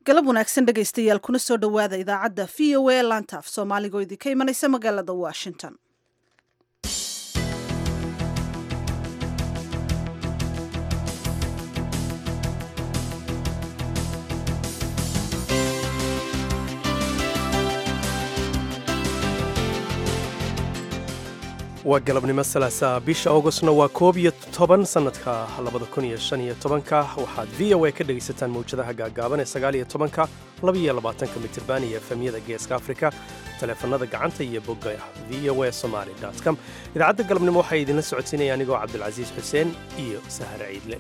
galab wanaagsan dhegaystayaal kuna soo dhowaada idaacadda v o a laanta af soomaaliga oo idinka imanaysa magaalada washington waa galabnimo salaasaa bisha augustna waa koob iyo toban sannadka labada kun iyo shan iyo tobanka waxaad v o a ka dhegaysataan mawjadaha gaagaaban ee sagaal iyo tobanka labaiyo labaatanka mitirban iyo efemyada geeska afrika taleefanada gacanta iyo bogga v o a somaali com idaacadda galabnimo waxaa idinla socodsiinaya anigoo cabdilcasiis xuseen iyo sahar ciidle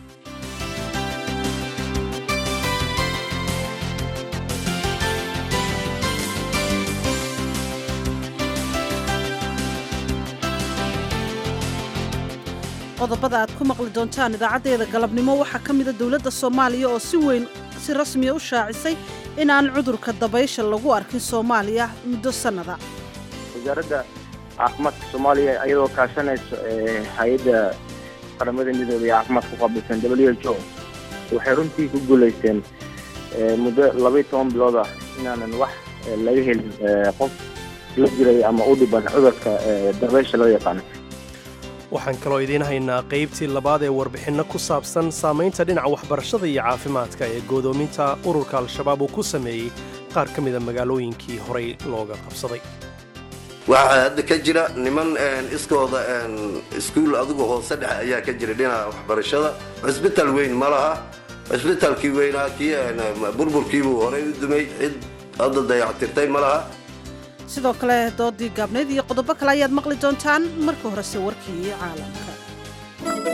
qodobada aad ku maqli doontaan idaacaddeeda galabnimo waxaa ka mida dowladda soomaaliya oo si weyn si rasmiya u shaacisay inaan cudurka dabaysha lagu arkin soomaaliya muddo sannada wasaaradda caafimaadka soomaaliya iyadoo kaashanayso hay-adda qaramada midooda ee caafimaadka qaabilsan w h o waxay runtii ku guulaysteen muddo labaiyo toban bilood ah inaanan wax laga helin qof la jiray ama u dhiban cudurka dabaysha loo yaqaano waxaan kaloo idiin haynaa qaybtii labaad ee warbixinno ku saabsan saamaynta dhinaca waxbarashada iyo caafimaadka ee goodoominta ururka al-shabaab uu ku sameeyey qaar ka mida magaalooyinkii horay looga qabsaday waxaa hadda ka jira niman iskooda iskuul adigu hoose dhexe ayaa ka jira dhinaca waxbarashada cisbital weyn ma laha cisbitalkii weynaa kii burburkiibuu horay u dumay cid hadda dayactirtay ma laha sidoo kale doodii gaabnayd iyo qodobo kale ayaad maqli doontaan marka horese warkii caalamka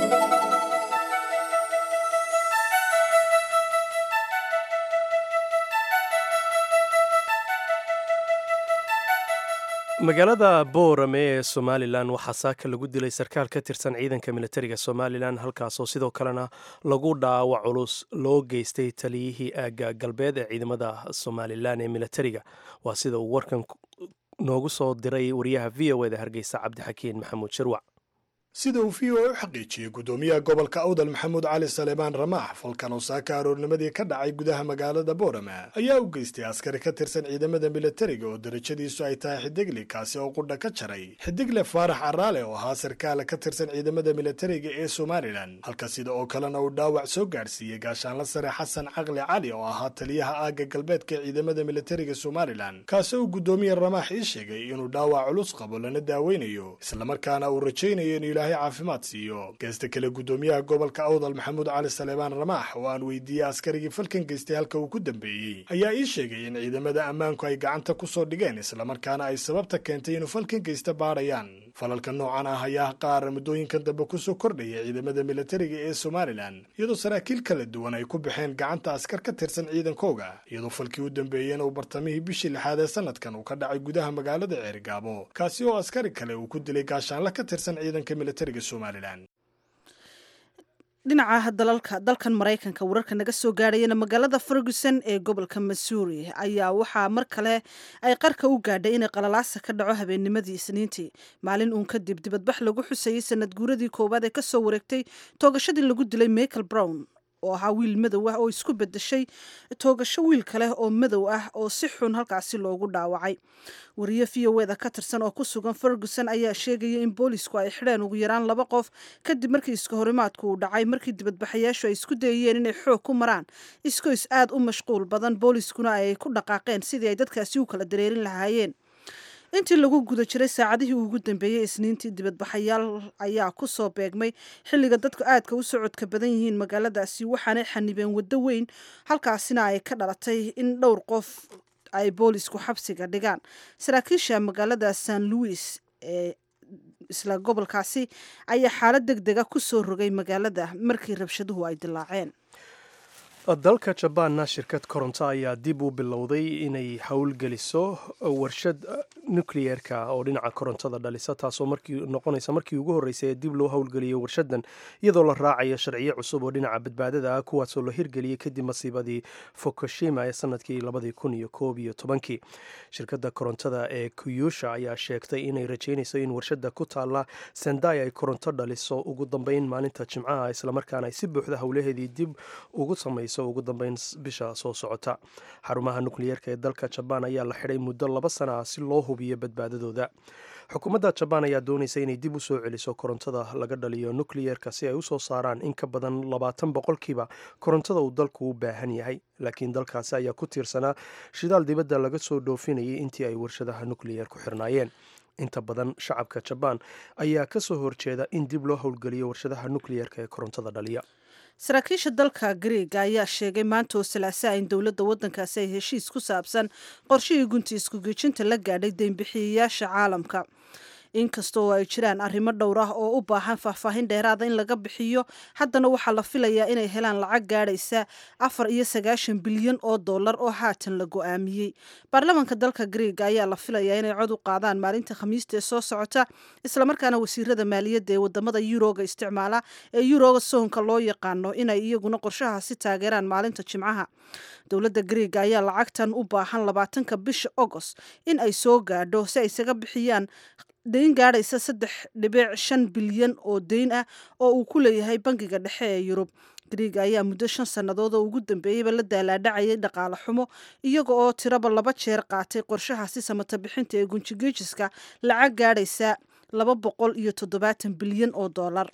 magaalada boorame ee somalilan waxaa saaka lagu dilay sarkaal ka tirsan ciidanka militariga somalilan halkaasoo sidoo kalena lagu dhaawac culus loo geystay taliyihii aagga galbeed ee ciidamada somalilan ee militariga waa sida uu warkan noogu soo diray wariyaha v o eda hargeysa cabdixakiin maxamuud shirwac sida uu v o a u xaqiijiyey guddoomiyaha gobolka awdal maxamuud cali saleebaan ramaax falkan oo saaka aroornimadii ka dhacay gudaha magaalada boorama ayaa u geystay askari ka tirsan ciidamada militariga oo darajadiisu ay tahay xidigli kaasi oo qudha ka jaray xidigle faarax caraale oo ahaa sarkaala ka tirsan ciidamada militariga ee somalilan halka sida oo kalena uu dhaawac soo gaadhsiiyey gaashaanla sare xasan caqli cali oo ahaa taliyaha aagga galbeedka ee ciidamada militariga somalilan kaasi uu guddoomiye ramaax ii sheegay inuu dhaawac culus qabo lana daaweynayo islamarkaana uu rajaynayo inuu ilaahay caafimaad siiyo geesta kale guddoomiyaha gobolka awdal maxamuud cali saleebaan ramaax oo aan weydiiyey askarigii falkan geystay halka uu ku dambeeyey ayaa ii sheegay in ciidamada ammaanku ay gacanta ku soo dhigeen islamarkaana ay sababta keentay inuu falkan geysta baadhayaan falalka noocan ah ayaa qaar muddooyinkan dambe kusoo kordhaya ciidamada militariga ee somalilan iyadoo saraakiil kala duwan ay ku baxeen gacanta askar ka tirsan ciidankooga iyadoo falkii u dambeeyeen uu bartamihii bishii lixaad ee sanadkan uu ka dhacay gudaha magaalada ceerigaabo kaasi oo askari kale uu ku dilay gaashaanla ka tirsan ciidanka militariga somalilan dhinaca dalalka dalkan maraykanka wararka naga soo gaadhayana magaalada ferguson ee gobolka missouri ayaa waxaa mar kale ay qarka u gaadhay inay qalalaasa ka dhaco habeennimadii isniintii maalin uun kadib dibadbax lagu xusayey sanad guuradii koowaad ee kasoo wareegtay toogashadii lagu dilay michael brown oo ahaa wiil madow ah oo isku bedeshay toogasho wiil kale oo madow ah oo si xun halkaasi loogu dhaawacay wariye v o eda ka tirsan oo ku sugan ferguson ayaa sheegaya in boolisku ay xidheen ugu yaraan laba qof kadib markii iska horimaadku uu dhacay markii dibadbaxayaashu ay isku dayayeen inay xoog ku maraan iskoys aad u mashquul badan booliskuna ay ku dhaqaaqeen sidii ay dadkaasi u kala dareerin lahaayeen intii lagu guda jiray saacadihii ugu dambeeyey isniintii dibadbaxayaal ayaa ku soo beegmay xilliga dadku aadka u socodka badan yihiin magaaladaasi waxaanay xanibeen waddo weyn halkaasina ay ka dhalatay in dhowr qof ay boolisku xabsiga dhigaan saraakiisha magaalada san louis ee isla gobolkaasi ayaa xaalad deg dega ku soo rogay magaalada markii rabshaduhu ay dilaaceen dalka jabaanna shirkad koronto ayaa dib u bilowday inay howlgeliso warshad nukliyeerka oo dhinaca korontada dhalisa taasoo noqonaysa markii ugu horreysay ee dib loo howlgeliyay warshadan iyadoo la raacayo sharciyo cusub oo dhinaca badbaadada ah kuwaasoo la hirgeliyey kadib masiibadii fukushima ee sanadkii labadii kun iyo koob iyo tobankii shirkadda korontada ee kuyusha ayaa sheegtay inay rajeynayso in warshada ku taalla sendai ay koronto dhaliso ugu dambeyn maalinta jimcaha islamarkaana ay si buuxda howlaheedii dib ugu samayso dhacayso ugu dambeyn bisha soo socota xarumaha nukliyeerka ee dalka jabaan ayaa la xidhay muddo laba sana ah si loo hubiyo badbaadadooda xukuumadda jabaan ayaa doonaysa inay dib u soo celiso korontada laga dhaliyo nukliyeerka si ay u soo saaraan in ka badan labaatan boqolkiiba korontada uu dalku u baahan yahay laakiin dalkaasi ayaa ku tiirsanaa shidaal dibadda laga soo dhoofinayay intii ay warshadaha nukliyeer ku xirnaayeen inta badan shacabka jabaan ayaa ka soo horjeeda in dib loo howlgeliyo warshadaha nukliyeerka ee korontada dhaliya saraakiisha dalka griega ayaa sheegay maanta oo salaasaa in dowladda waddankaasi ay heshiis ku saabsan qorshihii gunti iskugeejinta la gaadhay deynbixiyayaasha caalamka inkasta oo ay jiraan arrimo dhowr ah oo u baahan faahfaahin dheeraada in laga bixiyo haddana waxaa la filayaa inay helaan lacag gaadhaysa afar iyo sagaashan bilyan oo dollar oo haatan la go-aamiyey baarlamaanka dalka griega ayaa la filayaa inay cod u qaadaan maalinta khamiista ee soo socota islamarkaana wasiirada maaliyadda ee wadamada yuroga isticmaala ee yuroga soonka loo yaqaano inay iyaguna qorshahaasi taageeraan maalinta jimcaha dowladda griega ayaa lacagtan u baahan labaatanka bisha agost in ay soo gaadho si ay isaga bixiyaan deyn gaadhaysa saddex dhibic shan bilyan oo deyn ah oo uu ku leeyahay bangiga dhexe ee yurub griega ayaa muddo shan sannadood oo ugu dambeeyeyba la daalaadhacayay dhaqaale xumo iyaga oo tiraba laba jeer qaatay qorshahaasi samata bixinta ee gunjigeejiska lacag gaadhaysa laba boqol iyo toddobaatan bilyan oo dollar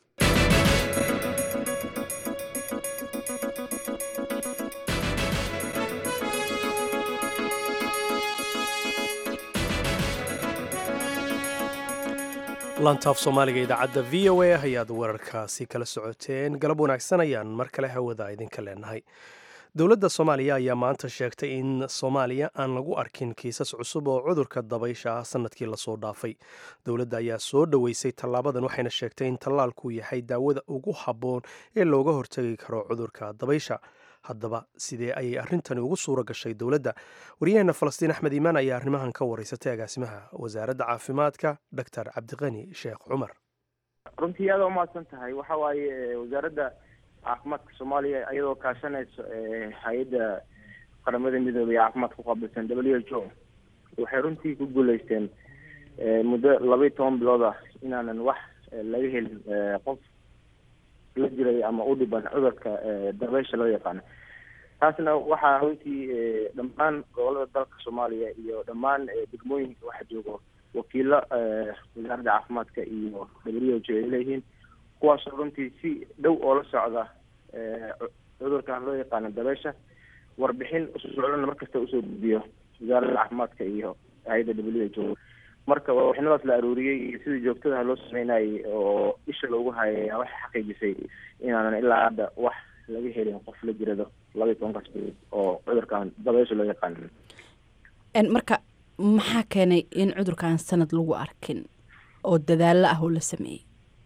lantaaf soomaaliga idaacadda v o a ayaad wararkaasi kala socoteen galab wanaagsan ayaan mar kale hawada idinka leenahay dowladda soomaaliya ayaa maanta sheegtay in soomaaliya aan lagu arkin kiisas cusub oo cudurka dabaysha ah sanadkii lasoo dhaafay dowladda ayaa soo dhoweysay tallaabadan waxayna sheegtay in tallaalku yahay daawada ugu habboon ee looga hortagi karo cudurka dabaysha haddaba sidee ayay arrintani ugu suura gashay dowladda waryaheena falastiin axmed iimaan ayaa arrimahan ka wareysatay agaasimaha wasaaradda caafimaadka doctor cabdiqani sheekh cumar runtii aada umahadsan tahay waxa waaye wasaaradda caafimaadka soomaaliya iyadoo kaashanayso hay-adda qaramada midoobay ee caafimaadka ku qaabilsan w h o waxay runtii ku guuleysteen muddo laba iyo toban bilood ah inaanan wax laga helin qof la jiray ama u dhiban cudurka dabeysha loo yaqaano taasna waxaa runtii dhammaan gobolada dalka soomaaliya iyo dhammaan degmooyinka waxa joogo wakiilo wasaaradda caafimaadka iyo w h o ay leeyihiin kuwaasoo runtii si dhow oo la socda cudurkan loo yaqaano dabeysha warbixin usoo socdana markasta usoo gudbiyo wasaaradda caafimaadka iyo hay-adda w h o marka warbixinadaas la aruuriyey iyo sidii joogtadaha loo sameynayay oo isha loogu hayay waxay xaqiijisay inaanan ilaa hadda wax laga helin qof la jirado laba iyo tobankaas bilood oo cudurkan dabeysha loo yaqaano marka maxaa keenay in cudurkan sanad lagu arkin oo dadaalo ah oo la sameeyey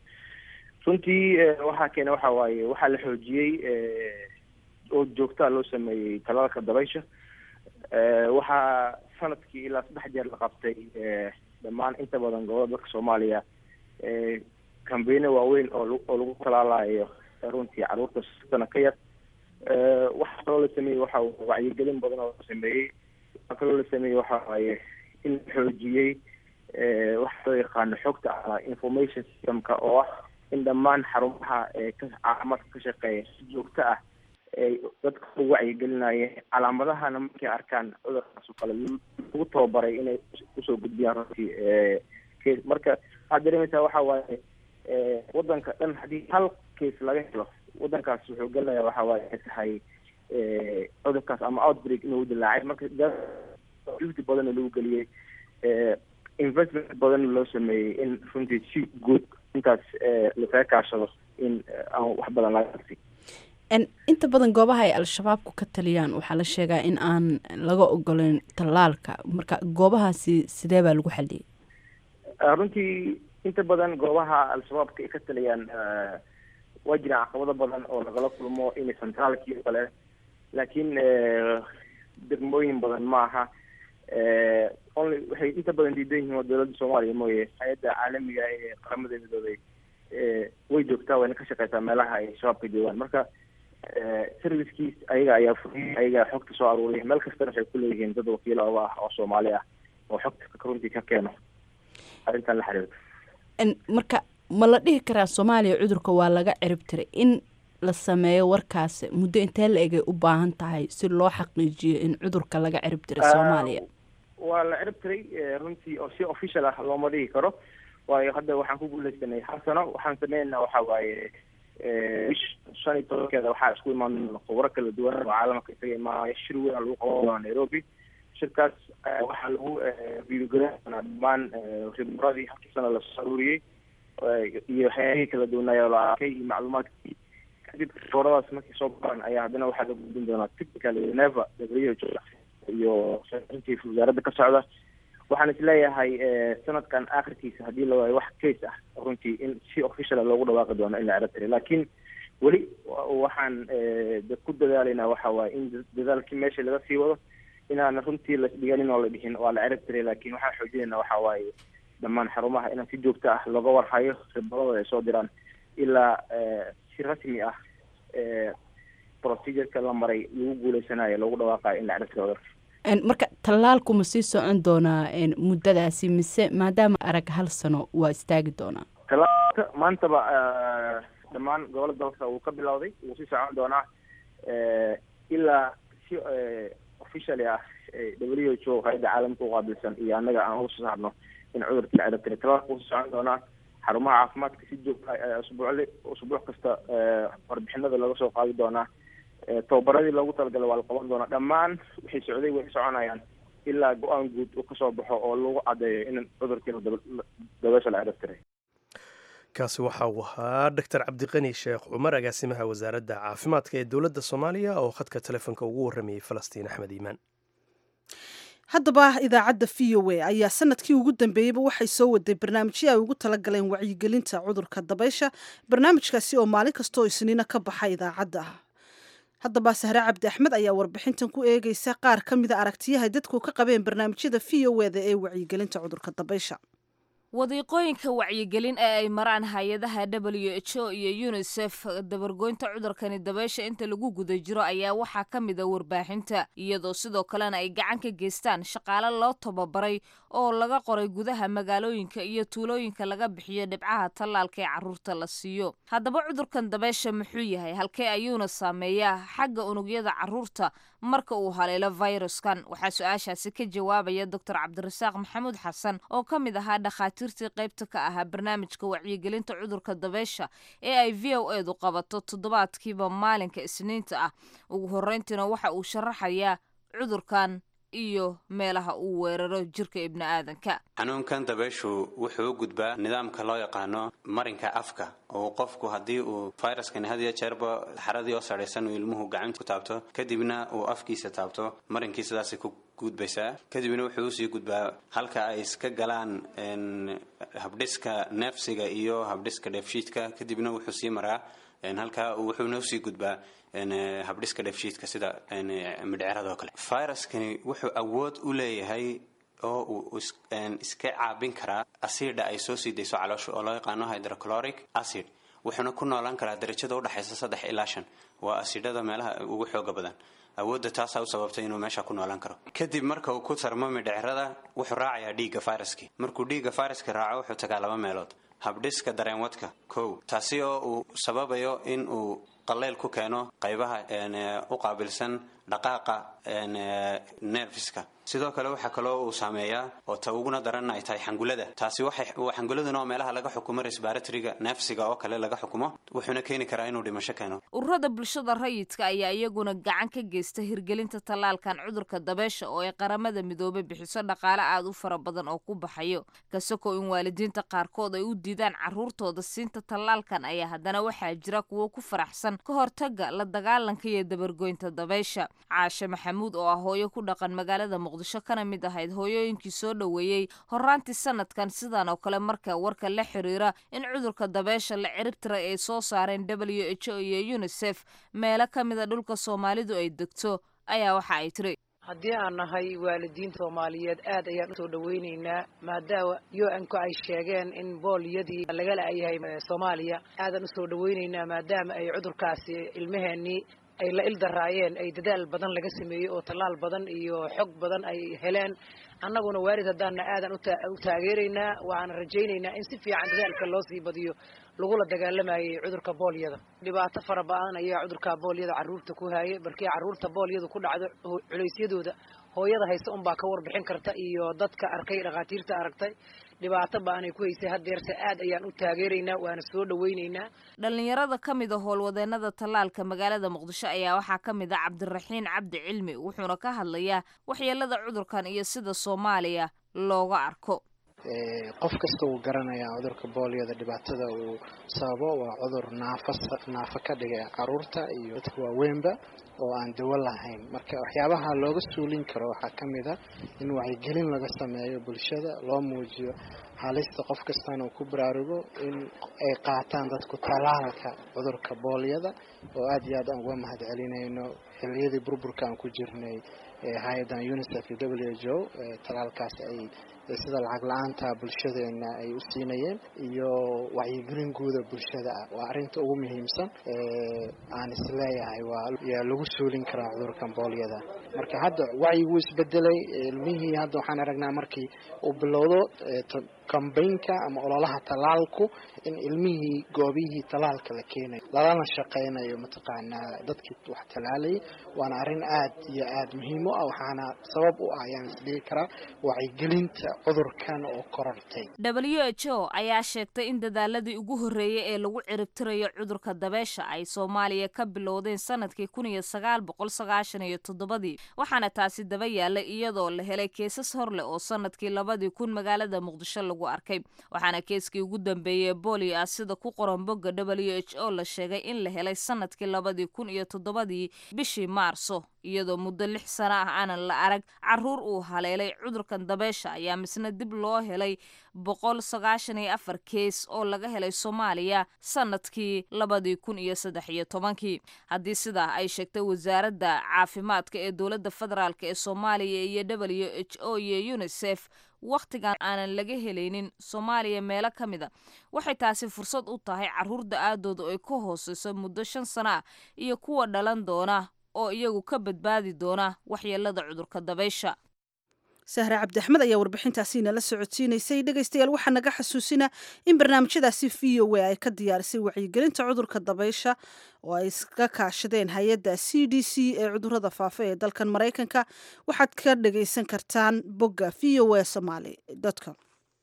runtii waxaa keenay waxa waaye waxaa la xoojiyey oo joogtaa loo sameeyey talaalka dabaysha waxaa sanadkii ilaa saddex jeer la qabtay dhammaan inta badan gobolada dalka soomaaliya kambeino waaweyn oo oo lagu talaalayo runtii caruurta sana ka yar waxaa kaloo la sameeyey waxa wacyigelin badan oo la sameeyey waxaa kaloo la sameeyey waxa waaye in la xoojiyey waxa loo yaqaano xogta ama information systemka oo ah in dhammaan xarumaha caafimaadka ka shaqeeya si joogto ah ay dadka u wacyigelinayeen calaamadahana markay arkaan cudurkaas oo kale lagu tababaray inay usoo gudbiyaan runtii marka waxaad dareemaysaa waxa waaye wadanka dhan haddii hal case laga helo wadankaas wuxuu gelinayaa waxa waaye ay tahay cudurkaas ama outbreak inuu dilaacay marka juhdi badan lagu geliyey investment badan loo sameeyey in runtii si guud intaas lasaga kaashado in aan wax badan laga arsi inta badan goobaha ay al-shabaabku ka taliyaan waxaa la sheegaa in aan laga ogoleyn tallaalka marka goobahaasi sidee baa lagu xaliyey runtii inta badan goobaha al-shabaabka ay ka taliyaan waa jiraan caqabado badan oo lagala kulmo inaysan tallaalkii o kale laakiin degmooyin badan ma aha only waxay inta badan diidan yihiin waa dowladda soomaaliya mooye hay-adda caalamiga ee qaramada midoobay way joogtaa wayna ka shaqeysaa meelaha ay shabaabka joogaan marka servicekiis ayaga ayaa furiyay ayaga xogta soo aruuriya meel kastana waxay kuleeyihiin dad wakiilo oga ah oo soomaali ah oo xogta runtii ka keeno arrintan la xiriirta marka ma la dhihi karaa soomaaliya cudurka waa laga cirib tiray in la sameeyo warkaas muddo intee la egay u baahan tahay si loo xaqiijiyo in cudurka laga cirib diray soomaaliya waa la cirib tiray runtii oo si official ah looma dhigi karo waayo hadda waxaan ku guuleysanay hal sano waxaan sameynaa waxa waaye bish shan iyo tobankeeda waxaa isku imaan khubro kala duwan oo caalamka isaga imaanaya shir weyn lagu qaban doona nairobi shirkaas waxaa lagu viidogareyn doonaa dhammaan khibradii halkii sana lasoo aruuriyey iyo waxyaabihii kala duwanaayo la arkay iyo macluumaadkii kadib khibradaas markay soo baran ayaa haddana waxaa la gudbin doonaa technical neva w iyo chief wasaaradda ka socda waxaan isleeyahay sanadkan akhirkiisa haddii la waayo wax case ah runtii in si officiala loogu dhawaaqi doono in la cirab tiray laakiin weli waxaan ku dadaalaynaa waxa waaye in dadaalkii meesha laga sii wado inaana runtii lasdhiganin oo la dhihin waa la cirab tiray laakiin waxaan xoojinayna waxa waaye dhammaan xarumaha inaan si joogto ah looga warhayo khibradooda ay soo diraan ilaa si rasmi ah procedureka la maray lagu guuleysanayo lagu dhawaaqayo in la cirab tiro cudurka marka tallaalku ma sii socon doonaa muddadaasi mise maadaama arag hal sano waa istaagi doonaa tallaalka maantaba dhammaan gobolada dalka wuu ka bilowday wuu sii socon doonaa ilaa si officially ah w h o hay-adda caalamka uqaabilsan iyo annaga aan uga soo saarno in cudurka la cirab tiray tallaalka wuu sii socon doonaa xarumaha caafimaadka si joogta usbuucli usbuuc kasta warbixinada laga soo qaadi doonaa tababaradii loogu talagalay waa la qaban doonaa dhammaan waxay socday way soconayaan ilaa go-aan guud uu kasoo baxo oo lagu caddeeyo in cudurkiina dabeesha la cirab tiray kaasi waxa uu ahaa doctor cabdiqani sheekh cumar agaasimaha wasaaradda caafimaadka ee dowladda soomaaliya oo khadka telefoonka ugu warramayay falastiin axmed iimaan haddaba idaacadda v o a ayaa sanadkii ugu dambeeyeyba waxay soo waday barnaamijyo ay ugu talagaleen wacyigelinta cudurka dabaysha barnaamijkaasi oo maalin kastoo isniina ka baxa idaacadda haddaba sahre cabdi axmed ayaa warbixintan ku eegeysa qaar ka mida aragtiyahay dadku ka qabeen barnaamijyada v o eda ee wacyigelinta cudurka dabaysha wadiiqooyinka wacyigelin ee ay maraan hay-adaha w h o iyo unisef dabargoynta cudurkani dabeysha inta lagu guda jiro ayaa waxaa ka mid a warbaaxinta iyadoo sidoo kalena ay gacan ka geystaan shaqaale loo tababaray oo laga qoray gudaha magaalooyinka iyo tuulooyinka laga bixiyo dhibcaha tallaalka ee carruurta la siiyo haddaba cudurkan dabeysha muxuu yahay halkee ayuuna saameeyaa xagga unugyada carruurta marka uu haleelo fayruskan waxaa su-aashaasi ka jawaabaya doctor cabdirasaaq maxamuud xasan oo ka mid ahaa dhakhaatiirtii qaybta ka ahaa barnaamijka wacyigelinta cudurka dabeysha ee ay v o edu qabato toddobaadkiiba maalinka isniinta ah ugu horreyntiina waxa uu sharaxayaa cudurkan iyo meelaha uu weeraro jirka ibni aadanka xanuunkan dabeyshu wuxuu u gudbaa nidaamka loo yaqaano marinka afka oo qofku haddii uu fayraskani had iyo jeerba xaradii oo sadhaysan uu ilmuhu gacanta ku taabto kadibna uu afkiisa taabto marinkii sidaasay ku gudbaysaa kadibna wuxuu usii gudbaa halka ay iska galaan habdhiska neefsiga iyo habdhiska dheefshiidka kadibna wuxuu sii maraa halkaa wuxuuna usii gudbaa habdhiska dheefshiidka sida midhceradoo kale fayraskani wuxuu awood u leeyahay oo uu iska caabin karaa asiidha ay soo sii dayso caloosha oo loo yaqaano hydrocloric acid wuxuuna ku noolaan karaa darajada udhexaysa saddex ilaa shan waa asiidhada meelaha ugu xooga badan awoodda taasaa u sababtay inuu meesha ku noolaan karo kadib marka uu ku tarmo midhcerada wuxuu raacayaa dhiigga fayraskii markuu dhiigga fayraska raaco wuxuu tagaa laba meelood habdhiska dareenwadka kow taasi oo uu sababayo in uu qaleyl ku keeno qaybaha u qaabilsan dhaqaaqa nerfiska sidoo kale waxaa kaloo uu saameeyaa oo ta uguna daranna ay tahay xangulada taasi waxay xanguladuna oo meelaha laga xukumo resbaratoriga neefsiga oo kale laga xukumo wuxuuna keeni karaa inuu dhimasho keeno ururada bulshada rayidka ayaa iyaguna gacan ka geysta hirgelinta tallaalkan cudurka dabeysha oo ay qaramada midoobay bixiso dhaqaale aad u fara badan oo ku baxayo kasakoo in waalidiinta qaarkood ay u diidaan carruurtooda siinta tallaalkan ayaa haddana waxaa jira kuwo ku faraxsan ka hortaga la dagaalanka iyo dabargoynta dabeysha caashe maxamuud oo ah hooyo ku dhaqan magaalada muqdisho kana mid ahayd hooyooyinkii soo dhoweeyey horaantii sanadkan sidan oo kale marka warka la xiriira in cudurka dabeysha la cirib tiray ay soo saareen w h o iyo unisef meelo ka mida dhulka soomaalidu ay degto ayaa waxa ay tiri haddii aan nahay waalidiin soomaaliyeed aad ayaan usoo dhaweyneynaa maadaama u-nku ay sheegeen in booliyadii laga la-yahay soomaaliya aadaan usoo dhaweyneynaa maadaama ay cudurkaasi ilmaheenii ay la ildaraayeen ay dadaal badan laga sameeyey oo tallaal badan iyo xog badan ay heleen annaguna waalid haddaana aadan u taageeraynaa waxaana rajaynaynaa in si fiican dadaalka loo sii badiyo lagula dagaalamayay cudurka boolyada dhibaato fara badan ayaa cudurka boolyada carruurta ku haayay balkii carruurta boolyadu ku dhacdo culeysyadooda hooyada haysta unbaa ka warbixin karta iyo dadka arkay dhakhaatiirta aragtay dhibaato baanay ku haysay haddeerse aad ayaan u taageeraynaa waana soo dhawaynaynaa dhallinyarada ka mid a howlwadeenada tallaalka magaalada muqdisho ayaa waxaa ka mid ah cabdiraxiin cabdi cilmi wuxuuna ka hadlayaa waxyeelada cudurkan iyo sida soomaaliya looga arko qof kasta wuu garanayaa cudurka boolyada dhibaatada uu sababo waa cudur naafa naafa ka dhigay caruurta iyo dadka waaweynba oo aan dawo lahayn marka waxyaabaha looga suulin karo waxaa ka mid a in wacyigelin laga sameeyo bulshada loo muujiyo halista qof kastana uu ku baraarugo in ay qaataan dadku talaalka cudurka boolyada oo aada iyo aad aan uga mahad celinayno xiliyadii burburka aan ku jirnay hay-adan unicef iyo w h o talaalkaas ay sida lacag la-aanta bulshadeena ay u siinayeen iyo wacyigelin guuda bulshada ah waa arrinta ugu muhiimsan aan isleeyahay waa yaa lagu suulin karaa cudurkan boolyada marka hadda wacyi wuu isbedelay ilmihii hadda waxaan aragnaa markii uu bilowdo kambaynka ama ololaha talaalku in ilmihii goobihii talaalka la keenayo lalana shaqeynayo mataqaanaa dadkii wax talaalayay waana arrin aad iyo aad muhiim u ah waxaana sabab u ah ayaan isdhihi karaa wacyigelinta cudurkan oo korortay w h o ayaa sheegtay in dadaaladii ugu horreeyey ee lagu ciribtirayo cudurka dabeesha ay soomaaliya ka bilowdeen sanadkii kun iyo sagaal boqol sagaashan iyo toddobadii waxaana taasi daba yaallay iyadoo la helay keesas hor leh oo sanadkii labadii kun magaalada muqdisho lagu arkay waxaana keeskii ugu dambeeyey bolio ah sida ku qoran bogga w h o la sheegay in la helay sanadkii labadii kun iyo toddobadii bishii maarso iyadoo muddo lix sano ah aanan la arag caruur uu haleelay cudurkan dabeesha ayaa misna dib loo helay boqol sagaashan iyo afar kees oo laga helay soomaaliya sanadkii labadii kun iyo saddex iyo tobankii haddii sidaa ay sheegtay wasaaradda caafimaadka ee dowladda federaalk ee soomaaliya iyo w h o iyo unisef wakhtigan aanan laga helaynin soomaaliya meelo ka mid a waxay taasi fursad u tahay carruur da-aadooda ay ka hooseyso muddo shan sano ah iyo kuwa dhalan doona oo iyagu ka badbaadi doona waxyeelada cudurka dabaysha sahre cabdi axmed ayaa warbixintaasi nala socodsiinaysay dhegaystayaal waxaa naga xasuusina in barnaamijyadaasi v o a ay ka diyaarisay wacyigelinta cudurka dabaysha oo ay iska kaashadeen hay-adda c d c ee cudurada faafa ee dalkan maraykanka waxaad ka dhagaysan kartaan bogga v o a somaly com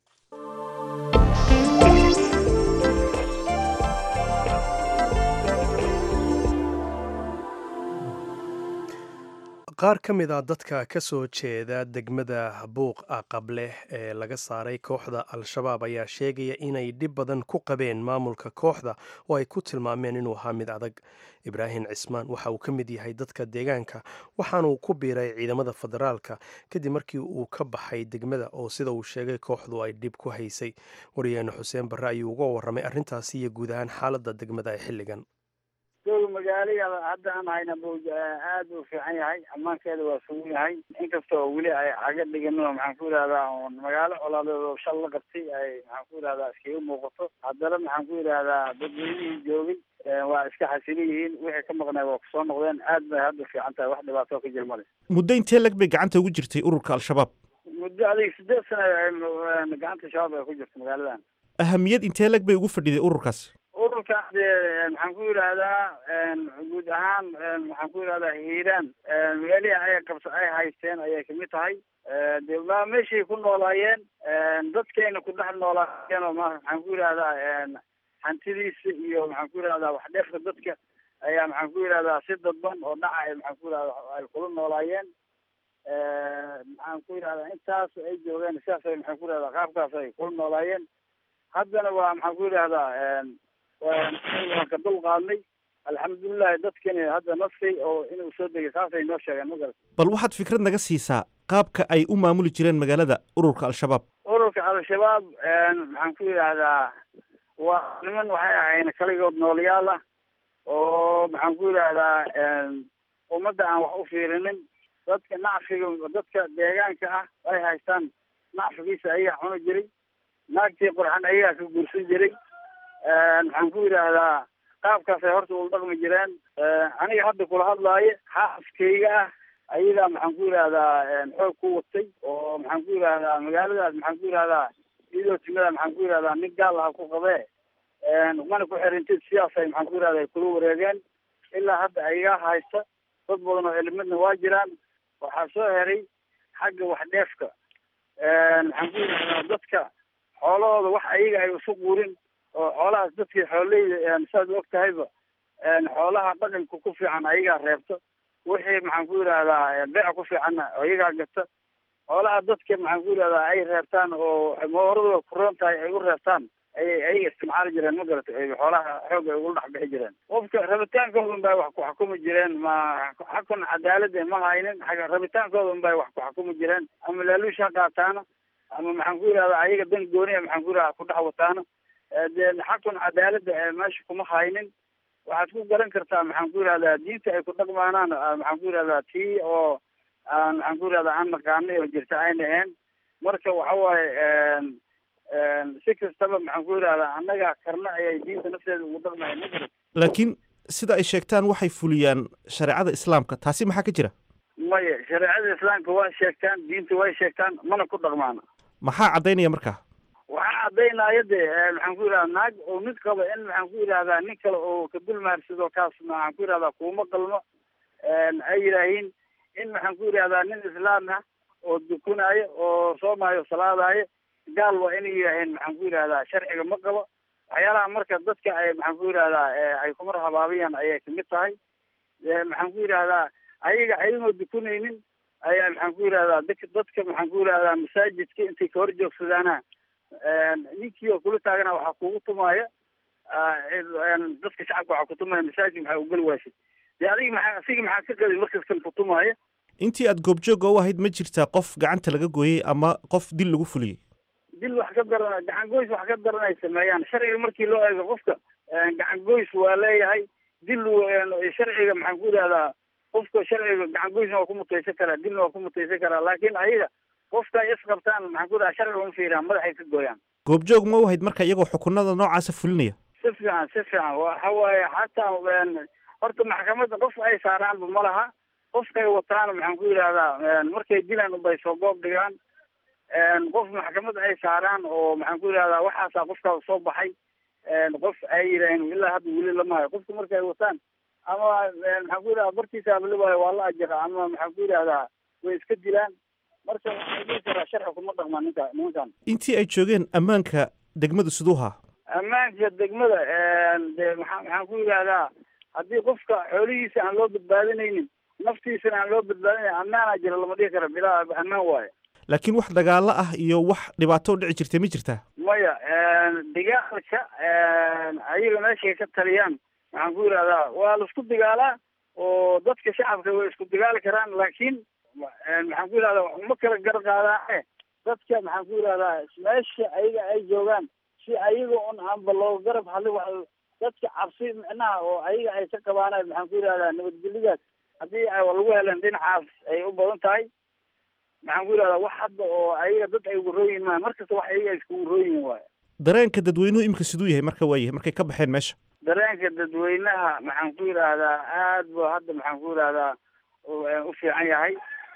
qaar ka mid a dadka ka soo jeeda degmada buuq aqableh ee laga saaray kooxda al-shabaab ayaa sheegaya inay dhib badan ku qabeen maamulka kooxda oo ay ku tilmaameen inuu ahaa mid adag ibraahim cismaan waxa uu ka mid yahay dadka deegaanka waxaanuu ku biiray ciidamada federaalka kadib markii uu ka baxay degmada oo sida uu sheegay kooxdu ay dhib ku haysay wariyaheene xuseen barre ayuu uga warramay arrintaasi iyo guud ahaan xaaladda degmada ee xilligan magaalada hadda aan hayna buuj aada u fiican yahay ammaankeeda waa sugan yahay inkasta oo weli ay caga dhiganoo maxaan ku yidhahdaa magaalo colaadeed oo shal la qabtay ay maxaan ku yidhahdaa iskaga muuqato haddana maxaan ku yidhahdaa dadweynihii joogay waa iska xasilin yihiin wixii ka maqnay waa kusoo noqdeen aad bay hadda fiican tahay wax dhibaato ka jir male muddo intee lag bay gacanta ugu jirtay ururka al-shabaab muddo adig sideed sana gacanta shabaab ay ku jirto magaaladan ahamiyad intee lag bay ugu fadhiday ururkaasi ururka de maxaan ku yidhaahdaa guud ahaan maxaan ku yidhahdaa hiiraan meelihii ay qabsa ay haysteen ayay kamid tahay de ma meeshay ku noolaayeen dadkayna ku dhex noolaayeen oo ma maxaan ku yidhahdaa hantidiisa iyo maxaan ku yidhahdaa wax dheefka dadka ayaa maxaan ku yidhahdaa si dadban oo dhaca ay maxaan ku yidhahdaa ay kula noolaayeen maxaan ku yidhahdaa intaas ay joogeen sidaas ay maxaan ku yidhahdaa qaabkaas ay kula noolaayeen haddana waa maxaan ku yidhahdaa waan ka dul qaadnay alxamdulilahi dadkani hadda naskay oo inuu soo degay saasay noo sheegeen ma garat bal waxaad fikrad naga siisaa qaabka ay u maamuli jireen magaalada ururka al-shabaab ururka al-shabaab maxaan ku yidhaahdaa waa niman waxay ahayn kaligood noolayaal ah oo maxaan ku yidhaahdaa ummadda aan wax u fiirinin dadka nacfiga dadka deegaanka ah ay haystaan nacfigiisa ayagaa cuni jiray naagtii qurxan ayagaa ka guursan jiray maxaan ku yidhaahdaa qaabkaasay horta ula dhaqmi jireen aniga hadda kula hadlaayo xaaskayga ah ayagaa maxaan ku yidhahdaa xoog ku watay oo maxaan ku yidhahdaa magaaladaas maxaan ku yidhahdaa iyadoo timada maxaan ku yidhahdaa nin gaal aha ku qabee mana ku xirintid sidaasay maxaan ku yidhahda ay kula wareegeen ilaa hadda ayagaa haysta dad badan oo cilimidna waa jiraan waxaa soo heray xagga wax dheefka maxaan ku yidhahdaa dadka xoolahooda wax ayaga ay isu quurin oo xoolahaas dadkii xooleyda saad og tahayba xoolaha dhaqanka ku fiican ayagaa reebta wixii maxaan ku yidhahdaa beec ku fiicanna ayagaa gata xoolaha dadka maxaan ku yidhahdaa ay reebtaan oo mooradooda kuroon tahay ay u reebtaan ayay ayaga isticmaali jireen ma garata xoolaha xoog ay ugula dhex bixi jireen qofka rabitaankooda un bay wax ku xukumi jireen ma xakun cadaalada ma haynin xagga rabitaankooda un bay wax ku xukumi jireen ama laaluush ha qaataana ama maxaan ku yidhahdaa ayaga dan gooniya maxaan ku yidhahdaa ku dhex wataana dee xakun cadaalada meesha kuma haynin waxaad ku garan kartaa maxaan ku yidhahdaa diinta ay ku dhaqmaanaan maxaan ku yidhahdaa tii oo aan maxaan ku yidhahdaa aan naqaanay oo jirta ayna ahayn marka waxa waaye si kastaba maxaan ku yidhahdaa annaga karna ayay diinta nafteeda ugu dhaqmaya ma jiro laakiin sida ay sheegtaan waxay fuliyaan shareecada islaamka taasi maxaa ka jira maya shareecada islaamka waa sheegtaan diinta way sheegtaan mana ku dhaqmaana maxaa caddaynaya markaa waxaa caddaynaya de maxaan ku yidhahdaa naag oo mid qaba in maxaan ku yidhahdaa nin kale oo ka dulmaarsado kaas maxaan ku yidhahdaa kuuma qalmo ay yidhaahiin in maxaan ku yidhahdaa nin islaam ah oo dukunaayo oo soomaayo salaadaayo gaal waa inay yidhaaheen maxaan ku yidhahdaa sharciga ma qabo waxyaalaha marka dadka ay maxaan ku yidhahdaa ay kumar habaabiyaan ayay kamid tahay maxaan ku yidhahdaa ayaga ayagoo dukunaynin ayaa maxaan ku yidhahdaa dadka dadka maxaan ku yidhahdaa masaajidka intay ka hor joogsadaana ninkii oo kula taagana waxaa kugu tumaaya dadka shacabka waxaa kutumaya masaajid maxaa ugali waashay dee adiga maxaa asiga maxaa ka qadi markas kan kutumaaya intii aad goobjooga u ahayd ma jirtaa qof gacanta laga gooyey ama qof dil lagu fuliyey dil wax ka daran gacan goys wax ka daran ay sameeyaan sharciga markii loo eego qofka gacan goys waa leeyahay dil sharciga maxaan ku yidhahdaa qofka sharciga gacan goysna waa ku mutaysan karaa dilna waa ku mutaysan karaa laakiin ayaga qofka ay isqabtaan maxaan ku yidhahdaa sharciga uma fiiraan madaxay ka gooyaan goobjoog ma u ahayd marka iyagoo xukunada noocaasa fulinaya si fiican si fiican waxa waaye xataa horta maxkamadda qof ay saaraanba ma laha qofkay wataan maxaan ku yidhahdaa markay dilaan unbay soo goob dhigaan qof maxkamad ay saaraan oo maxaan ku yidhahdaa waxaasaa qofkaas soo baxay qof ay yidhaaheen ilaa hadda weli lama hayo qofka marka ay wataan ama maxaan ku yidhahdaa bartiisa abalibaayo waa la ajira ama maxaan ku yidhahdaa way iska dilaan marka waxaan dhihi karaa sharci kuma dhaqmaan ninka nimankan intii ay joogeen ammaanka degmadu siduuhaa ammaanka degmada de maxaa maxaan ku yidhahdaa haddii qofka xoolihiisa aan loo badbaadinaynin naftiisana aan loo badbaadinayn ammaanaa jira lama dhihi kara bilaa ammaan waayo laakiin wax dagaalo ah iyo wax dhibaato u dhici jirtay ma jirtaa maya dagaalka ayaga meeshay ka taliyaan maxaan ku yidhahdaa waa laisku dagaalaa oo dadka shacabka way isku dagaali karaan laakiin maxaan ku yidhahdaa uma kala gar qaadaane dadka maxaan ku yidhahdaa meesha ayaga ay joogaan si ayaga un aanba loo garab hadli wa dadka cabsi micnaha oo ayaga ay ka qabaanaan maxaan ku yidhahdaa nabadgelyadaas haddii ay lagu heleen dhinacaas ay u badan tahay maxaan ku yidhahdaa wax hadda oo ayaga dad ay ugu rooyin maa markasta wax ayaga ay iskugu rooyin waayo dareenka dadweynuhu imika siduu yahay marka waayahay markay ka baxeen meesha dareenka dadweynaha maxaan ku yidhaahdaa aad bu hadda maxaan ku yidhahdaa u fiican yahay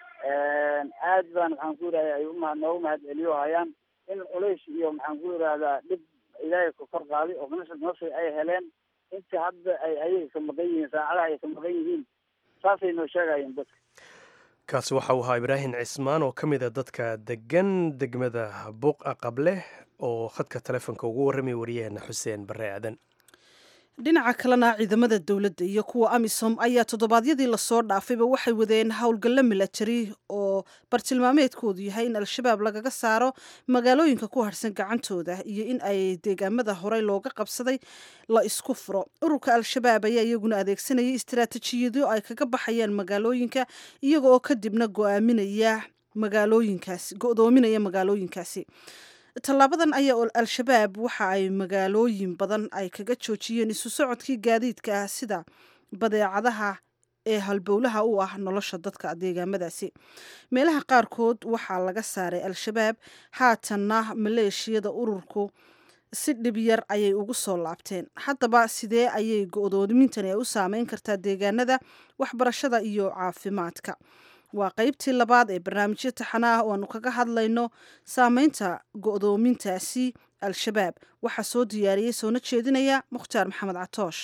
aad baan maxaan ku yidhahda ay uma noogu mahad celiyo hayaan in culays iyo maxaan ku yidhahdaa dhib ilaahay ku kor qaaday oo nolosha nolosha ay heleen inta hadda ay ayaga ka maqan yihiin saacadaha ay ka maqan yihiin saasay noo sheegayeen dadka kaasi waxa uu ahaa ibraahim cismaan oo ka mid a dadka degan degmada buuqa qable oo khadka telefoonka ugu warramay wariyaheena xuseen barre aadan dhinaca kalena ciidamada dowladda iyo kuwa amisom ayaa toddobaadyadii lasoo dhaafayba waxay wadeen howlgallo milatari oo bartilmaameedkoodu yahay in al-shabaab lagaga saaro magaalooyinka ku harhsan gacantooda iyo in ay deegaamada horey looga qabsaday la isku furo ururka al-shabaab ayaa iyaguna adeegsanayay istaraatijiyado ay kaga baxayaan magaalooyinka iyaga oo kadibna go'aaminaya magaalooyinkaasi go'doominaya magaalooyinkaasi tallaabadan ayaa al-shabaab waxa ay magaalooyin badan ay kaga joojiyeen isu socodkii gaadiidka ah sida badeecadaha ee halbowlaha u ah nolosha dadka deegaamadaasi meelaha qaarkood waxaa laga saaray al-shabaab haatanna maleeshiyada ururku si dhib yar ayay ugu soo laabteen haddaba sidee ayay go-doomintani ay u saameyn kartaa deegaanada waxbarashada iyo caafimaadka waa qeybtii labaad ee barnaamijyo taxana ah oo aanu kaga hadlayno saameynta go-doomintaasi al-shabaab waxaa soo diyaariyey soona jeedinaya mukhtaar maxamed catoosh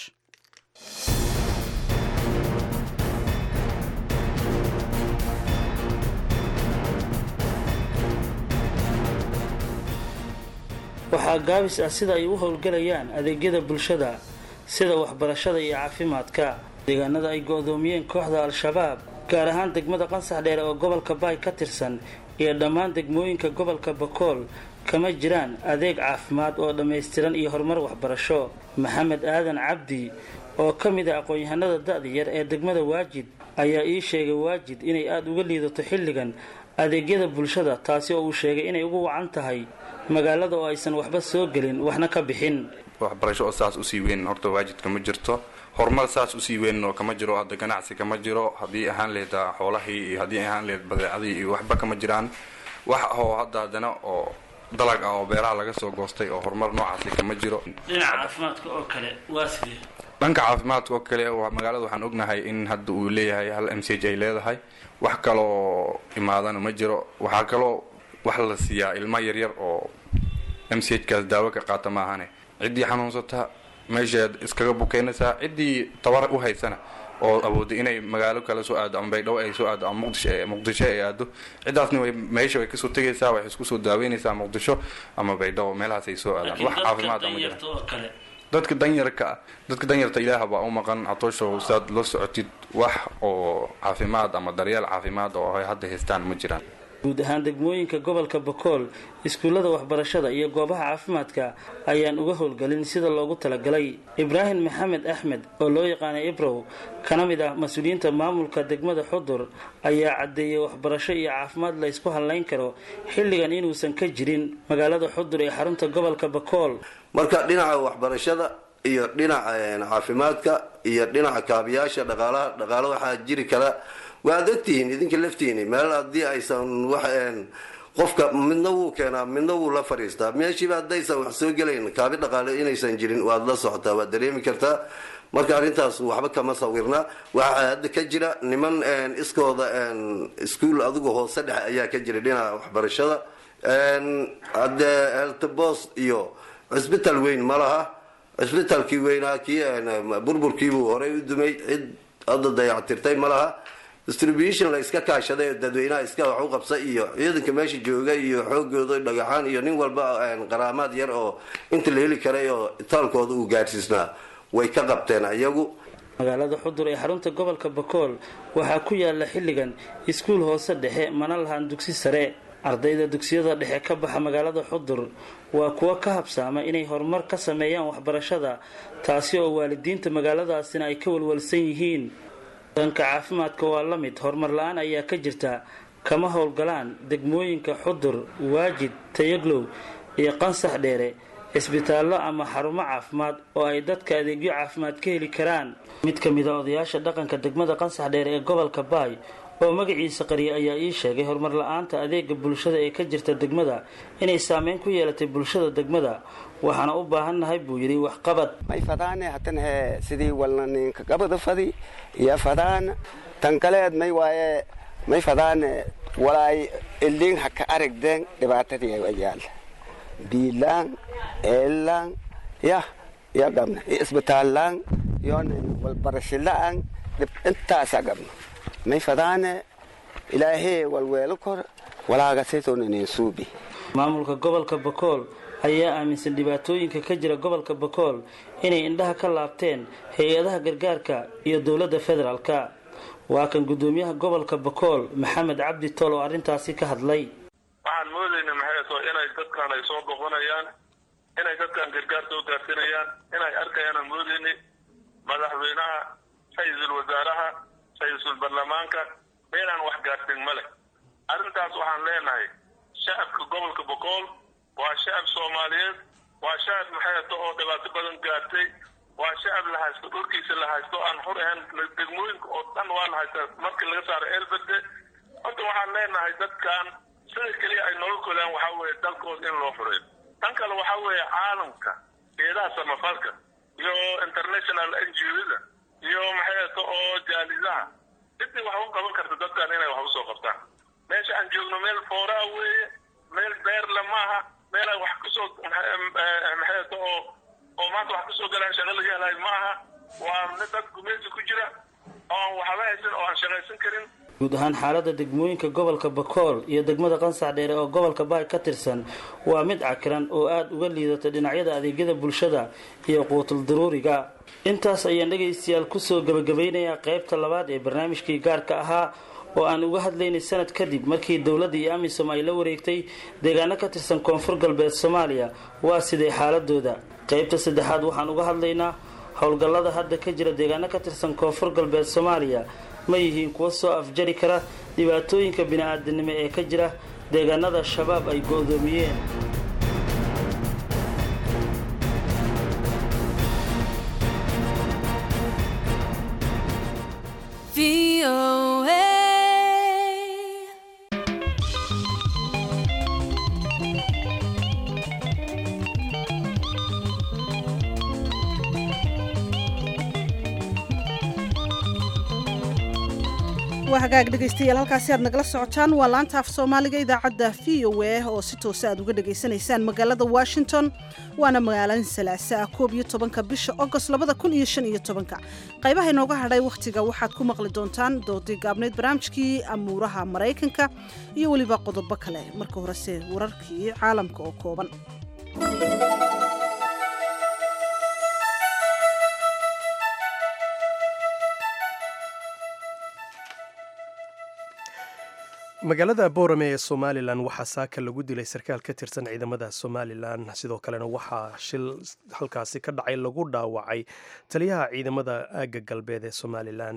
waxaa gaabis ah sida ay u howlgelayaan adeegyada bulshada sida waxbarashada iyo caafimaadka deegaanada ay go-doomiyeen kooxda al-shabaab gaar ahaan degmada qansax dheere oo gobolka baay ka tirsan iyo dhammaan degmooyinka gobolka bakool kama jiraan adeeg caafimaad oo dhammaystiran iyo horumar waxbarasho maxamed aadan cabdi oo ka mid ah aqoon-yahanada da-da yar ee degmada waajid ayaa ii sheegay waajid inay aada uga liidato xilligan adeegyada bulshada taasi oo uu sheegay inay ugu wacan tahay magaalada oo aysan waxba soo gelin waxna ka bixin waxbarasho oo saas usii weyn horta waajidka ma jirto horumar saas usii weyn oo kama jiro hadda ganacsi kama jiro haddii ahaan leed xoolahii iyo haddii ahaan leed badeecadii iyo waxba kama jiraan wax oo hadda haddana oo dalag ah oo beeraha laga soo goostay oo horumar noocaasi kama jiro dhinaca caafimaadka oo kale waa sidee dhanka caafimaadka oo kale magaalada waxaan ognahay in hadda uu leeyahay hal m c h ay leedahay wax kaloo imaadana ma jiro waxaa kaloo wax la siiyaa ilmo yaryar oo m c h kaas daawo ka qaata maahane ciddii xanuunsata meeshaad iskaga bukeynaysaa ciddii tabar u haysana oo awooda inay magaalo kale soo aado ama baydhabo ay soo aado ama muqdisho muqdisho ay aado ciddaasna way meesha way kasoo tegaysaa waxay isku soo daaweynaysaa muqdisho ama baydhabo meelahaas ay soo aadaan wax caafimaad ama jira dadka danyarka ah dadka danyarta ilaah baa u maqan catoosho saad la socotid wax oo caafimaad ama daryeel caafimaad oo ay hadda haystaan ma jiraan guud ahaan degmooyinka gobolka bakool iskuullada waxbarashada iyo goobaha caafimaadka ayaan uga howlgelin sida loogu talagalay ibraahim maxamed axmed oo loo yaqaanay ibrow kana mid ah mas-uuliyiinta maamulka degmada xudur ayaa caddeeyey waxbarasho iyo caafimaad la ysku hadlayn karo xilligan inuusan ka jirin magaalada xudur ee xarunta gobolka bakool marka dhinaca waxbarashada iyo dhinaca caafimaadka iyo dhinaca kaabiyaasha dhaqaalaha dhaqaalo waxaa jiri kara waad ogtihiin idinka laftiini meel haddii aysan wax qofka midna wuu keenaa midna wuu la fadhiistaa meeshiiba haddaysan wax soo gelayn kaabi dhaqaale inaysan jirin waad la socotaa waad dareemi kartaa marka arrintaas waxba kama sawirna waxaa hadda ka jira niman iskooda iskuol adigu hoose dhexe ayaa ka jira dhinaca waxbarashada hadde eltbos iyo cisbital weyn ma laha cisbitalkii weynaa kii burburkiibuu horey u dumay cid hadda dayactirtay ma laha distribution la iska kaashaday oo dadweynaha iska wax u qabsa iyo ciidanka meesha jooga iyo xoogooda dhagaxaan iyo nin walba qaraamaad yar oo inta la heli karay oo itaalkooda uu gaadhsiisnaa way ka qabteen ayagu magaalada xudur ee xarunta gobolka bakool waxaa ku yaala xilligan iskuul hoose dhexe mana lahaan dugsi sare ardayda dugsiyada dhexe ka baxa magaalada xudur waa kuwo ka habsaama inay horumar ka sameeyaan waxbarashada taasi oo waalidiinta magaaladaasina ay ka walwalsan yihiin dhanka caafimaadka waa la mid horumar la-aan ayaa ka jirta kama howlgalaan degmooyinka xudur waajid tayaglow iyo qansax dheere cisbitaallo ama xarumo caafimaad oo ay dadka adeegyo caafimaad ka heli karaan mid ka mid a odayaasha dhaqanka degmada qansax dheere ee gobolka baay oo magaciisa qariya ayaa ii sheegay horumar la-aanta adeega bulshada ee ka jirta degmada inay saameyn ku yeelatay bulshada degmada waxaana u baahannahay buu yidhi waxqabad may fadaane hatan he sidii walna ninka gabada fadi iyo fadaan tan kaleed may waaye may fadaane walaay ilin haka aragdeen dhibaatadii ayaal biilaan eelaan yah ya gabna isbitaallaan yoona walbarashilaan intaasaa gabna may fadaane ilaahee walweelo kor walaagasaytoonaneen suubi maamulka gobolka bakool ayaa aaminsan dhibaatooyinka ka jira gobolka bakool inay indhaha ka laabteen hay-adaha gargaarka iyo dowladda federaalka waa kan guddoomiyaha gobolka bakool maxamed cabdi tool oo arrintaasi ka hadlay waxaan moodayna maxay to inay dadkan ay soo boqonayaan inay dadkan gargaar soo gaarsinayaan inay arkayaan moodayni madaxweynaha ra-iisul wasaaraha ra-iisul baarlamaanka meelaan wax gaarsin ma leh arrintaas waxaan leenahay shacabka gobolka bokool waa shacab soomaaliyeed waa shacab maxayto oo dhibaato badan gaartay waa shacab la haysto dhulkiisa la haysto aan xur ahayn degmooyinka oo dhan waa la haystaa markii laga saaro eelberde horta waxaan leenahay dadkan sida keliya ay nolol kolaan waxaa weeye dalkooda in loo fureeyo tan kale waxaa weeye caalamka eedaha samafalka iyo international n g o-da iyo maxay ato oo jaalidaha cidii wax u qaban karta dadkan inay wax usoo qabtaan meesha aan joogno meel fooraa weeye meel beerle maaha meel ay wax kusoo maxay ato oo oo maanta wax kusoo galaan shaqo laga helayo maaha waa mid dad gumeesi ku jira oo aan waxba haysan oo aan shaqaysan karin guud ahaan xaaladda degmooyinka gobolka bakool iyo degmada qansax dheere oo gobolka baay ka tirsan waa mid cakiran oo aada uga liidata dhinacyada adeegyada bulshada iyo quutul daruuriga intaas ayaan dhegaystayaal kusoo gebagabaynayaa qaybta labaad ee barnaamijkii gaarka ahaa oo aan uga hadlaynay sanad kadib markii dowladda iyo amisom ay la wareegtay deegaano ka tirsan koonfur galbeed soomaaliya waa sidee xaaladooda qaybta saddexaad waxaan uga hadlaynaa howlgallada hadda ka jira deegaano ka tirsan koonfur galbeed soomaaliya ma yihiin kuwa soo afjari kara dhibaatooyinka bini-aadanimo ee ka jira deegaanada shabaab ay go-doomiyeen waa hagaag dhegaystayaal halkaasi aad nagala socotaan waa laanta af soomaaliga idaacadda v o a oo si toosa aad uga dhagaysanaysaan magaalada washington waana magaalada salaasa ah koob iyo tobanka bisha agost labada kun iyo shan iyo tobanka qaybaha inooga hadhay wakhtiga waxaad ku maqli doontaan doodii gaabneyd barnaamijkii amuuraha maraykanka iyo weliba qodobo kale marka horese wararkii caalamka oo kooban magaalada boorame ee somalilan waxaa saaka lagu dilay sarkaal ka tirsan ciidamada somalilan sidoo kalena waxaa shil halkaasi ka dhacay lagu dhaawacay taliyaha ciidamada aagga galbeed ee somalilan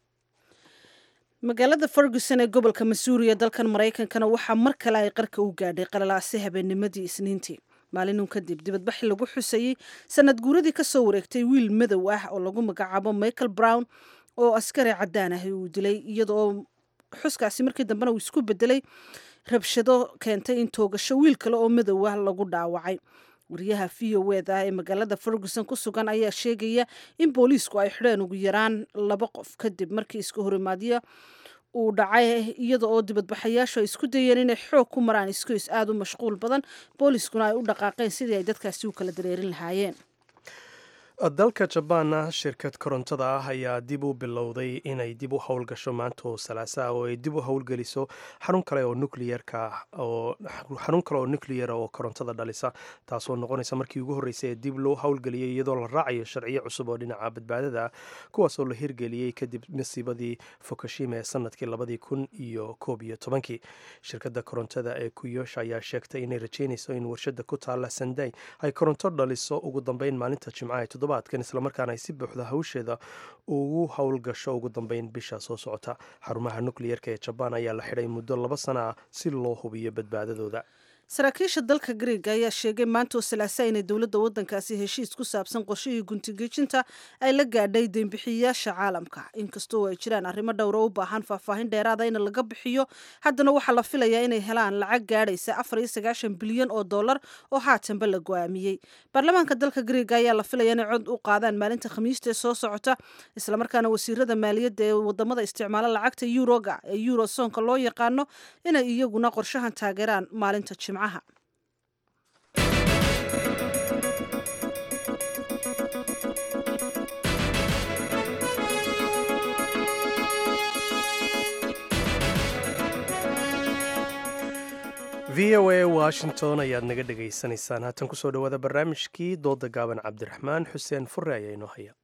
magaalada ferguson ee gobolka masuuriya dalkan maraykankana waxaa mar kale ay qarka u gaadhay qalalaasi habeennimadii isniintii maalinun kadib dibadbaxi lagu xusayey sanad guuradii kasoo wareegtay wiil madow ah oo lagu magacaabo michael brown oo askari cadaan ah uu dilay iyadoo xuskaasi markii dambena uu isku bedelay rabshado keentay in toogasho wiil kale oo madow ah lagu dhaawacay wariyaha v o ed ah ee magaalada ferguson ku sugan ayaa sheegaya in booliisku ay xidheen ugu yaraan laba qof kadib markii iska horimaadyo uu dhacay iyada oo dibadbaxayaashu ay isku dayeen inay xoog ku maraan iskoys aada u mashquul badan booliiskuna ay u dhaqaaqeen sidii ay dadkaasi u kala dareerin lahaayeen dalka jabaanna shirkad korontada ah ayaa dib u bilowday inay dib u howlgasho maanta oo salaasa ah oo ay dib u howlgeliso xarun kale oo nucliyerka oo xarun kale oo nucliyera oo korontada dhalisa taasoo noqonaysa markii ugu horreysay ee dib loo howlgeliyey iyadoo la raacayo sharciyo cusub oo dhinaca badbaadada kuwaasoo la hirgeliyey kadib masiibadii fukushima ee sanadkii labadii kun iyo koob iyo tobankii shirkadda korontada ee kuyosha ayaa sheegtay inay rajeynayso in warshada ku taala sanday ay koronto dhaliso ugu dambeyn maalinta jimcaha toddobaadkan islamarkaana ay si buuxda hawsheeda ugu howlgasho ugu dambeyn bisha soo socota xarumaha nukliyerka ee jabaan ayaa la xidhay muddo laba sana ah si loo hubiyo badbaadadooda saraakiisha dalka greega ayaa sheegay maanta oo salaasa inay dowladda waddankaasi heshiis ku saabsan qorshihii guntigejinta ay la gaadhay deembixiyayaasha caalamka inkastoo ay jiraan arrimo dhowra u baahan faahfaahin dheeraada in laga bixiyo haddana waxaa la filayaa inay helaan lacag gaadhaysa afar iyo sagaashan bilyan oo dollar oo haatanba la go-aamiyey baarlamaanka dalka greega ayaa la filaya inay cod u qaadaan maalinta khamiista ee soo socota islamarkaana wasiirada maaliyadda ee wadamada isticmaala lacagta yuroga ee eurosonka loo yaqaano inay iyaguna qorshahan taageeraan maalinta jimcaha v o a washington ayaad naga dhegaysanaysaan haatan kusoo dhawaada barnaamijkii dooda gaaban cabdiraxmaan xuseen fure ayaa inoo haya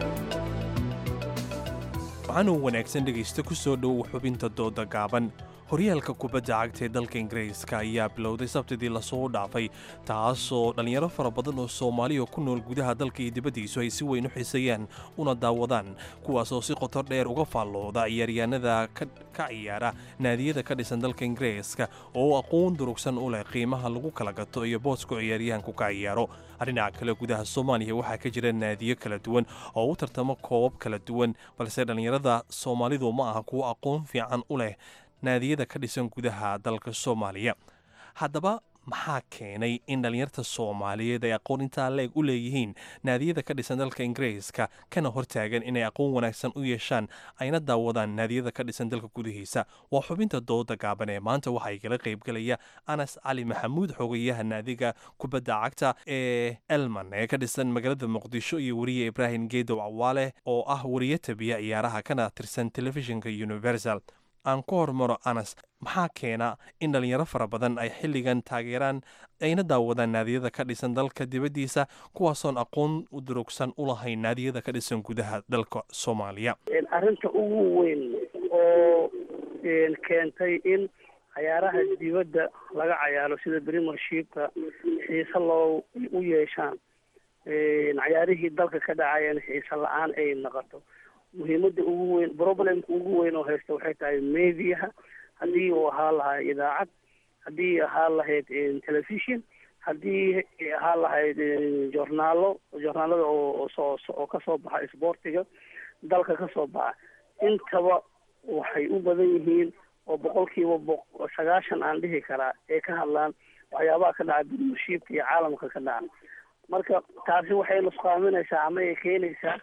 waxaanuu wanaagsan dhegaysta ku soo dhowow xubinta dooda gaaban horyaalka kubadda cagta ee dalka ingiriiska ayaa bilowday sabtidii lasoo dhaafay taasoo dhallinyaro fara badan oo soomaaliya ku nool gudaha dalka iyo dibaddiisu ay si weyn u xiiseeyaan una daawadaan kuwaasoo si qoto dheer uga faallooda ciyaaryahanada ka ciyaara naadiyada ka dhisan dalka ingiriiska oo aqoon durugsan u leh qiimaha lagu kala gato iyo booska ciyaaryahanku ka ciyaaro dhinaca kale gudaha soomaaliya waxaa ka jira naadiyo kala duwan oo u tartamo koobab kala duwan balse dhallinyarada soomaalidu ma aha kuwo aqoon fiican u leh naadiyada ka dhisan gudaha dalka soomaaliya haddaba maxaa keenay in dhallinyarta soomaaliyeed ay aqoon intaa leeg u leeyihiin naadiyada ka dhisan dalka ingiriiska kana hortaagan inay aqoon wanaagsan u yeeshaan ayna daawadaan naadiyada ka dhisan dalka gudihiisa waa xubinta dooda gaaban ee maanta waxaa igala qaybgelaya anas cali maxamuud xogayaha naadiga kubadda cagta ee elman ee ka dhisan magaalada muqdisho iyo weriye ibraahim geedow cawaale oo ah weriye tabiya ciyaaraha kana tirsan telefishinka universal aan ku hormaro anas maxaa keena in dhallinyaro fara badan ay xilligan taageeraan ayna daawadaan naadiyada ka dhisan dalka dibaddiisa kuwaasoon aqoon u durugsan u lahayn naadiyada ka dhisan gudaha dalka soomaaliya arrinta ugu weyn oo keentay in cayaaraha dibadda laga cayaaro sida premiershipka xiise loo u yeeshaan cayaarihii dalka ka dhacayeen xiise la-aan ay noqoto muhiimada ugu weyn problemka ugu weyn oo haysta waxay tahay mediaha haddii uu ahaa lahaa idaacad haddii ahaa lahayd television haddii ahaa lahayd journaalo journaalada oo soo oo kasoo baxa isboortiga dalka kasoo baxa intaba waxay u badan yihiin oo boqolkiiba bo sagaashan aan dhihi karaa ee ka hadlaan waxyaabaha ka dhaca premiershipka iyo caalamka ka dhaca marka taasi waxay nusqaaminaysaa ama ay keenaysaa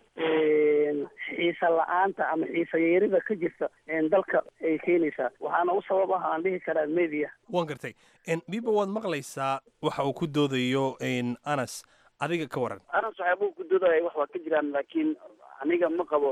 xiise la-aanta ama xiise yeerida ka jirta dalka ay keenaysaa waxaana u sabab ah aan dhihi karaa media waan gartay biba waad maqlaysaa waxa uu ku doodayo anas adiga ka waran anas waxyaabuu ku doodaya wax waa ka jiraan laakiin aniga ma qabo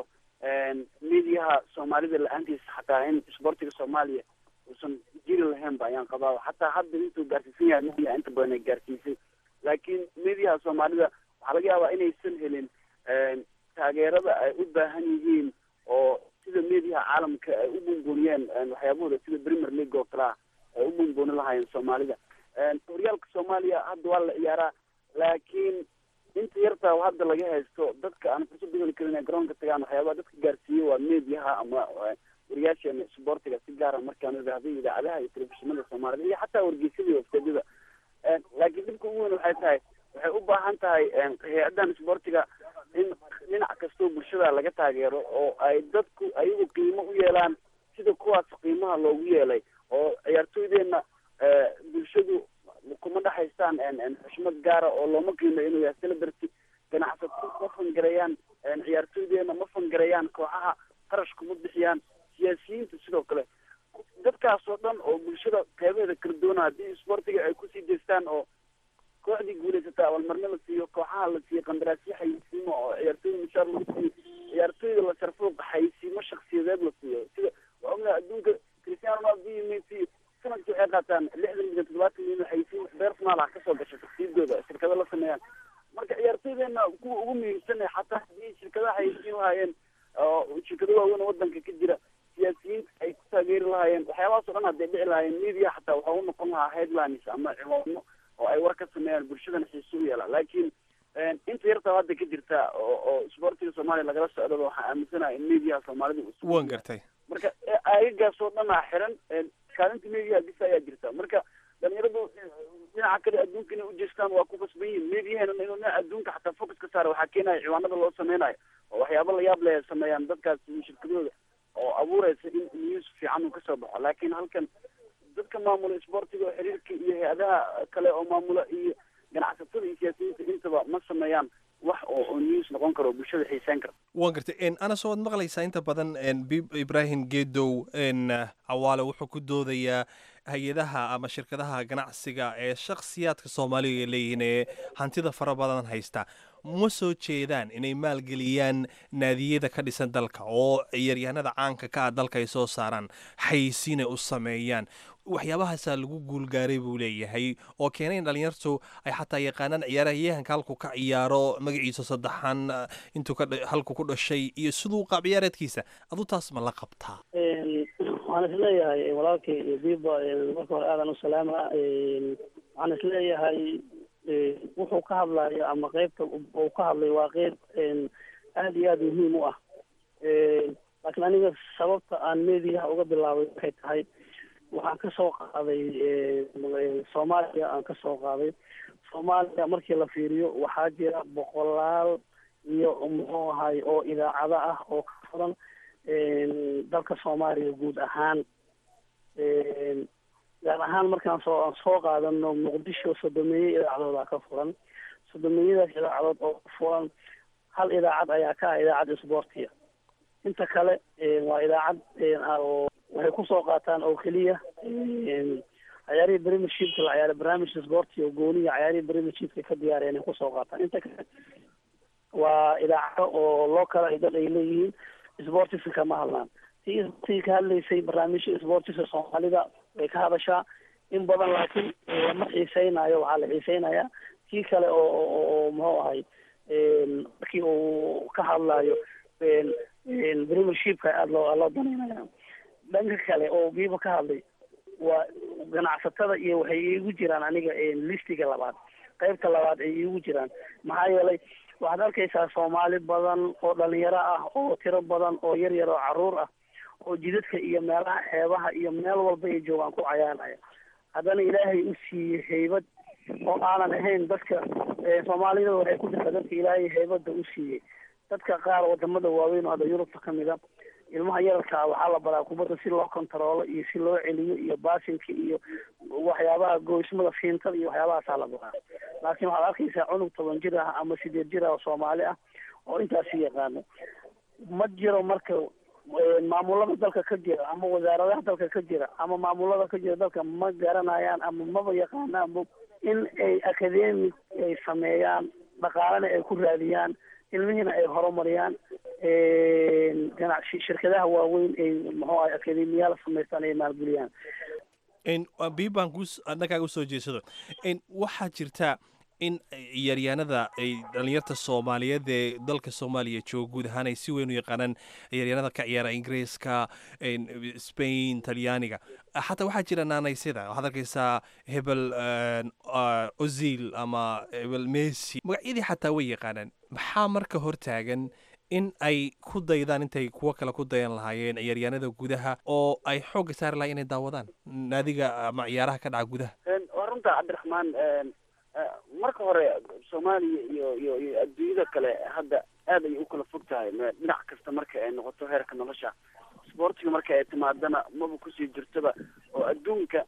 mediaha soomaalida la-aantiisa xataa in isboortiga soomaaliya uusan jiri lahayn ba ayaan qabaa xataa hadda intuu gaarsiisan yahay media inta badan ay gaarsiisay laakiin mediaha soomaalida waxaa laga yaabaa inaysan helin taageerada ay u baahan yihiin oo sida mediaha caalamka ay u bunbuniyeen waxyaabahooda sida premier league oo kale ah ay u bunbuni lahaayeen soomaalida horyaalka soomaaliya hadda waa la ciyaaraa laakiin inta yartaa hadda laga haysto dadka aan fursad u heli karin inay garoonka tagaan waxyaabaha dadka gaarsiiye waa mediaha ama wariyaasheena isboortiga si gaara markaan idhaahday idaacadaha iyo telefishinada soomaalida iyo xataa wargeysyada iyo wafteedyada laakiin dhibka ugu weyn waxay tahay waxay u baahan tahay hay-adan isboortiga in dhinac kastoo bulshada laga taageero oo ay dadku ayagu qiimo u yeelaan sida kuwaas qiimaha loogu yeelay oo ciyaartooydeenna bulshadu kuma dhexaystaan xushmad gaara oo looma qiimeyo inuu yahay celebrity ganacsato ma fangareeyaan ciyaartooydeenna ma fangareeyaan kooxaha qarash kuma bixiyaan siyaasiyiinta sidoo kale dadkaas oo dhan oo bulshada qeybaheeda kala duwana haddii isboortiga ay kusii jeestaan oo kooxdii guulaysataa abaalmarno la siiyo kooxaha la siiyo qandaraasyo xayisiimo oo ciyaartooyda mushaar lagu siiyo ciyaartooyda la sharfo xayisiimo shaksiyadeed la siiyo sida waa ognahay adduunka cristiano ronaldo iyo messi sanadkii waxay qaataan lixdan milyan toddobaatan milyan xayisiin personal ah kasoo gasha shaksiyadooda shirkado la sameeyaan marka ciyaartooydeenna kuwa ugu muhiimsan xataa haddii shirkadaha xayisiin lahaayeen oo shirkado waaweyn oo wadanka ka jira siyaasiyiinta ay ku taageeri lahaayeen waxyaabahaas o dhan hadday dhici lahaayeen media xataa waxa u noqon lahaa headlines ama ciwaano oo ay war ka sameeyaan bulshadana xiise u yeela laakiin inta yartaa hadda ka jirta oo oo isboortiga soomaaliya lagala socdaba waxaan aaminsanahay in mediaha soomaalida uu waan gartay marka aagagaas oo dhan aa xiran kaalinta mediaha bisa ayaa jirta marka dhalinyaradu dhinaca kale adduunka inay ujeestaan waa ku qasban yihin mediahena inuu dhinaca adduunka xataa focus ka saara waxaa keenaya ciwaanada loo sameynayo oo waxyaaba la yaab leh sameeyaan dadkaas shirkadooda oo abuureysa in news fiican uu kasoo baxo laakiin halkan dadka maamula isboortiga oo xiriirka iyo hay-adaha kale oo maamula iyo ganacsatada iyo siyaasiyiinta intaba ma sameeyaan wax oo oo news noqon karo bulshada xiiseen kara waan gartay anas waad maqlaysaa inta badan bib ibraahim geedow cawaale wuxuu ku doodayaa hay-adaha ama shirkadaha ganacsiga ee shakhsiyaadka soomaaliga ay leeyihiin ee hantida fara badan haysta ma soo jeedaan inay maalgeliyaan naadiyada ka dhisan dalka oo ciyaaryahanada caanka ka ah dalka ay soo saaraan xaysiinay u sameeyaan waxyaabahaasaa lagu guulgaaray buu leeyahay oo keenay in dhalinyartu ay xataa yaqaanaan ciyaaryahanka halku ka ciyaaro magaciisa saddexan intuu ka halku ku dhashay iyo siduu qaab ciyaareedkiisa adu taas ma la qabtaa waxaan isleeyahay walaalkay biba marka hore aadan u salaama waxaan isleeyahay wuxuu ka hadlayo ama qeybta uu ka hadlay waa qeyb aada iyo aada muhiim u ah laakiin aniga sababta aan mediyaha uga bilaabay waxay tahay waxaan ka soo qaaday soomaaliya aan ka soo qaaday soomaaliya markii la fiiriyo waxaa jira boqolaal iyo muxuu ahay oo idaacado ah oo ka furan dalka soomaaliya guud ahaan gaar ahaan markaan soo aan soo qaadano muqdisho sodomeeye idaacadooda ka furan sodomeeyadaas idaacadood oo ka furan hal idaacad ayaa ka ah idaacad isboortiya inta kale waa idaacad oo waxay kusoo qaataan oo keliya ciyaarihii premiershipka la ciyaara barnaamij isboorti oo gooniya ciyaarihii premiershipka ka diyaareen ay kusoo qaataan inta kale waa idaacado oo loo kala dad ay leeyihiin sportiska kama hadlaan tii sportiga ka hadlaysay barnaamijya sportiska soomaalida way ka hadashaa in badan laakiin lama xiiseynayo waxaa la xiiseynayaa kii kale oo oo muxuu ahay markii uu ka hadlayo premiershipka aada loo loo danaynaya dhanka kale oo biiba ka hadlay waa ganacsatada iyo waxay iigu jiraan aniga listiga labaad qaybta labaad ay iigu jiraan maxaa yeelay waxaad arkaysaa soomaali badan oo dhalinyaro ah oo tiro badan oo yar yar oo caruur ah oo jidadka iyo meelaha xeebaha iyo meel walba ay joogaan ku cayaaraya haddana ilaahay u siiyey haybad oo aanan ahayn dadka soomaalida waxay ku jirtaa dadka ilaahay haybada u siiyey dadka qaar wadamada waaweyn oo hadda yurubta kamid a ilmaha yararkaa waxaa la baraa kubadda si loo kontaroolo iyo si loo celiyo iyo baasinka iyo waxyaabaha goysmada fiintada iyo waxyaabahaasaa la baraa laakiin waxaad arkaysaa cunug toban jir ah ama sideed jir ah oo soomaali ah oo intaasi yaqaano ma jiro marka maamulada dalka ka jira ama wasaaradaha dalka ka jira ama maamulada ka jira dalka ma garanayaan ama maba yaqaanaanba in ay academic ay sameeyaan dhaqaalena ay ku raadiyaan ilmihiina ay horumariyaan ganacsi shirkadaha waaweyn ay muxuu ahay akademiyaal samaystaan ay maalgeliyaan biibaan ku dhankaaga usoo jeesado waxaa jirta in ciyaaryahanada ay dhalinyarta soomaaliyeed ee dalka soomaaliya jooga guud ahaan ay si weyn u yaqaanaan ciyaaryahanada ka ciyaara ingiriiska spain talyaaniga xataa waxaa jira naanaysida waxaad arkaysaa hebel ozil ama hebel messi magacyadii xataa way yaqaanaan maxaa marka hortaagan in ay ku daydaan intay kuwo kale ku dayan lahaayeen ciyaaryahanada gudaha oo ay xoogga saari lahayen inay daawadaan naadiga ama ciyaaraha ka dhaca gudaha waa runta cabdiraxmaan marka hore soomaaliya iyo iyo iyo adduunyada kale hadda aad ayay u kala fog tahay dhinac kasta marka ay noqoto heerka nolosha sportiga marka ay timaadana maba kusii jirtaba oo adduunka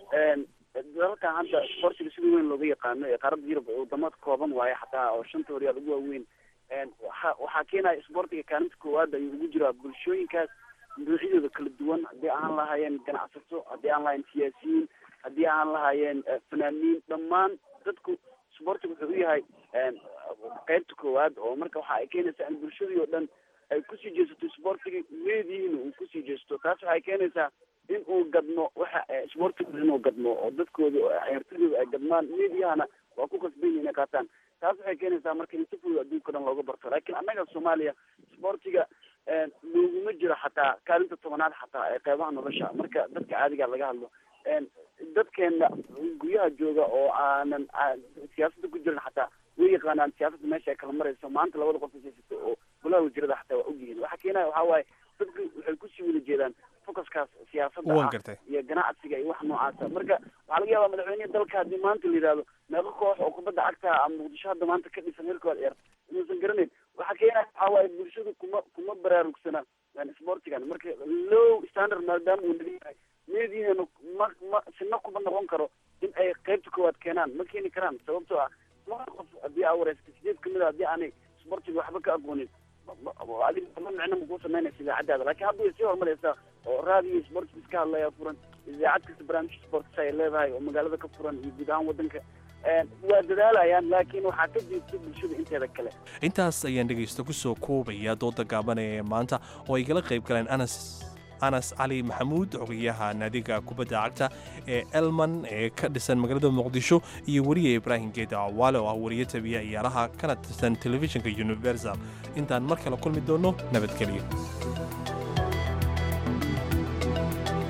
dalalkan hadda sportiga sida weyn looga yaqaano ee qaaradda yurub wadamo kooban waaye xataa oo shanta horyaal ugu waaweyn waxa waxaa keenaya sportiga kaalinta koowaad ayuu ugu jiraa bulshooyinkaas noocyadooda kala duwan haddii aan lahaayeen ganacsato haddii aan lahayen siyaasiyiin haddii aan lahaayeen fanaaniin dhammaan dadku sportiga wuxuu u yahay qeybta koowaad oo marka waxa ay keenaysaa in bulshadii oo dhan ay kusii jeesato sportiga meedihiina uu kusii jeesto taas waxay keenaysaa in uu gadmo waxa sportiga inuu gadmo oo dadkooda ciyaartooyooda ay gadmaan meediyahana waa ku kasban yihin inay qaataan taas waxay keenaysaa marka in si fudud adduunka o dhan looga barto laakiin annaga soomaaliya sportiga looguma jiro xataa kaalinta tobanaad xataa ee qeybaha nolosha marka dadka caadiga laga hadlo dadkeena guryaha jooga oo aanan siyaasadda ku jirin xataa way yaqaanaan siyaasadda meesha ay kala marayso maanta labada qof haysato oo golaha wasiirada xataa waa ogyihiin waxa keenaya waxaa waaye dadku waxay kusii wada jeedaan focuskaas siyaasadda ah iyo ganacsiga iyo wax noocaasa marka waxaa laga yaabaa madaxweyneha dalka haddii maanta la yidhahdo meeqo koox oo kubadda cagta ama muqdisho hadda maanta ka dhisan heerkooda ciyaarta inuusan garanayn waxa keenaya waxaa waaye bulshadu kuma kuma baraarugsana sportigan marka low standard maadaama uu naga yahay meedihiina ma ma sina kuma noqon karo in ay qeybta koowaad keenaan ma keeni karaan sababtoo ah laba qof haddii aa wareysata sideed kamid a haddii aanay sportiga waxba ka aqoonin adiga ma micno makuu samaynaysa idaacadaada laakiin hadda way sii horumaraysaa oo raadiyo sportis iska hadlaya furan idaacad kasta barnaamij sportis ay leedahay oo magaalada ka furan iyo guud ahaan wadanka waa dadaalayaan laakiin waxaa ka jiirta bulshada inteeda kale intaas ayaan dhegaysto kusoo koobaya dooda gaabanaya ee maanta oo ay gala qayb galeen anas anas cali maxamuud xogayaha naadiga kubadda cagta ee elman ee ka dhisan magaalada muqdisho iyo weriye ibraahim geeda cawaale oo ah weriye tabiya ciyaaraha kana tirsan telefishinka universal intaan mar kale kulmi doonno nabadgelyo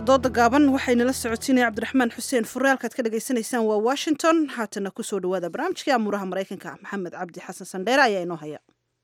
dooda gaaban waxaynala socotiinaya cabdiraxmaan xuseen fure halkaad ka dhagaysanaysaan waa washington haatana kusoo dhawaada barnaamijkii amuuraha maraykanka maxamed cabdi xasan sandheere ayaa inoo haya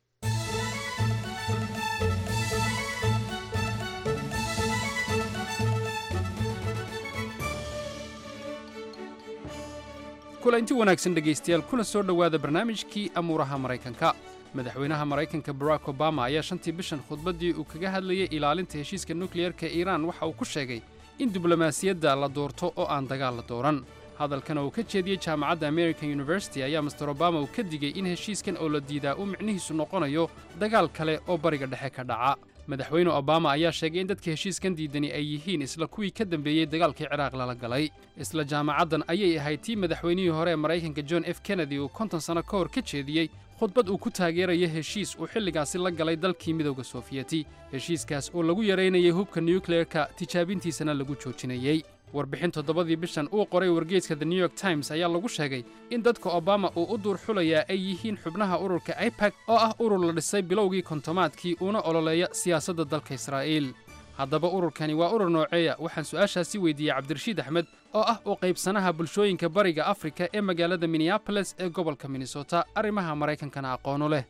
kulanti wanaagsan dhegaystayaal kuna soo dhowaada barnaamijkii amuuraha maraykanka madaxweynaha maraykanka barack obama ayaa shantii bishan khudbaddii uu kaga hadlayay ilaalinta heshiiska nukliyerka iiraan waxa uu ku sheegay in diblomaasiyadda la doorto oo aan dagaal la dooran hadalkan oo uu ka jeediyey jaamacadda american university ayaa master obama uu ka digay in heshiiskan oo la diidaa uu micnihiisu noqonayo dagaal kale oo bariga dhexe ka dhaca madaxweyne obama ayaa sheegay in dadka heshiiskan diidani ay yihiin isla kuwii ka dambeeyey dagaalkii ciraaq lala galay isla jaamacaddan ayay ahayd tii madaxweynihii hore ee maraykanka john f kennedy uu konton sanno ka hor ka jeediyey khudbad uu ku taageeraya heshiis uu xilligaasi la galay dalkii midowda soofiyeti heshiiskaas oo lagu yaraynayay hubka nukleerka tijaabintiisana lagu joojinayey warbixin toddobadii bishan uu qoray wargeyska the new york times ayaa lagu sheegay in dadka obama uu u duur xulayaa ay yihiin xubnaha ururka aipag oo ah urur la dhisay bilowgii kontomaadkii uuna ololeeya siyaasadda dalka israa'iil haddaba ururkani waa urur nooceeya waxaan su'aashaasi weydiiyey cabdirashiid axmed oo ah u qaybsanaha bulshooyinka bariga afrika ee magaalada minneaboles ee gobolka minnesota arrimaha maraykankana aqoonu leh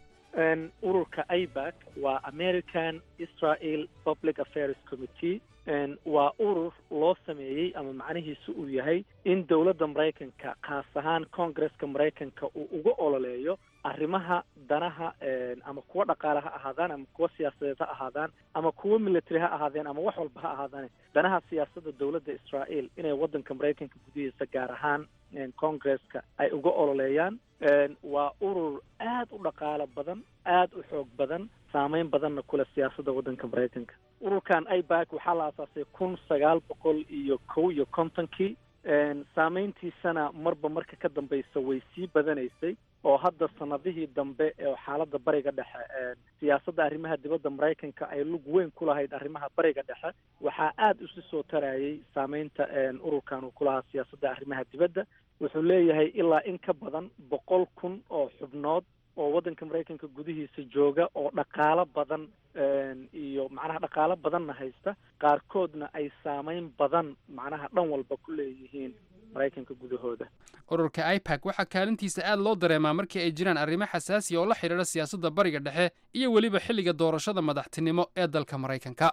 ururka aibak waa american israel public affairs committee waa urur loo sameeyey ama macnihiisu uu yahay in dowladda maraykanka khaas ahaan congresska maraykanka uu uga ololeeyo arrimaha danaha ama kuwa dhaqaale ha ahaadaan ama kuwa siyaasadeed ha ahaadaan ama kuwa military ha ahaadeen ama wax walba ha ahaadaan danaha siyaasadda dowladda israel inay waddanka maraykanka gudihiisa gaar ahaan congresska ay uga ololeeyaan waa urur aad u dhaqaalo badan aad u xoog badan saameyn badanna kule siyaasadda waddanka maraykanka ururkan aibak waxaa la aasaasay kun sagaal boqol iyo kow iyo kontonkii saameyntiisana marba marka ka dambaysa way sii badanaysay oo hadda sanadihii dambe ee xaaladda bariga dhexe siyaasadda arrimaha dibadda maraykanka ay lug weyn ku lahayd arrimaha bariga dhexe waxaa aada isu soo tarayay saameynta ururkan uu ku lahaa siyaasadda arrimaha dibadda wuxuu leeyahay ilaa in ka badan boqol kun oo xubnood oo waddanka maraykanka gudihiisa jooga oo dhaqaalo badan iyo macnaha dhaqaalo badanna haysta qaarkoodna ay saameyn badan macnaha dhan walba ku leeyihiin maraykanka gudahooda ururka aipag waxaa kaalintiisa aad loo dareemaa markii ay jiraan arrimo xasaasiya oo la xidhiidha siyaasadda bariga dhexe iyo weliba xilliga doorashada madaxtinimo ee dalka maraykanka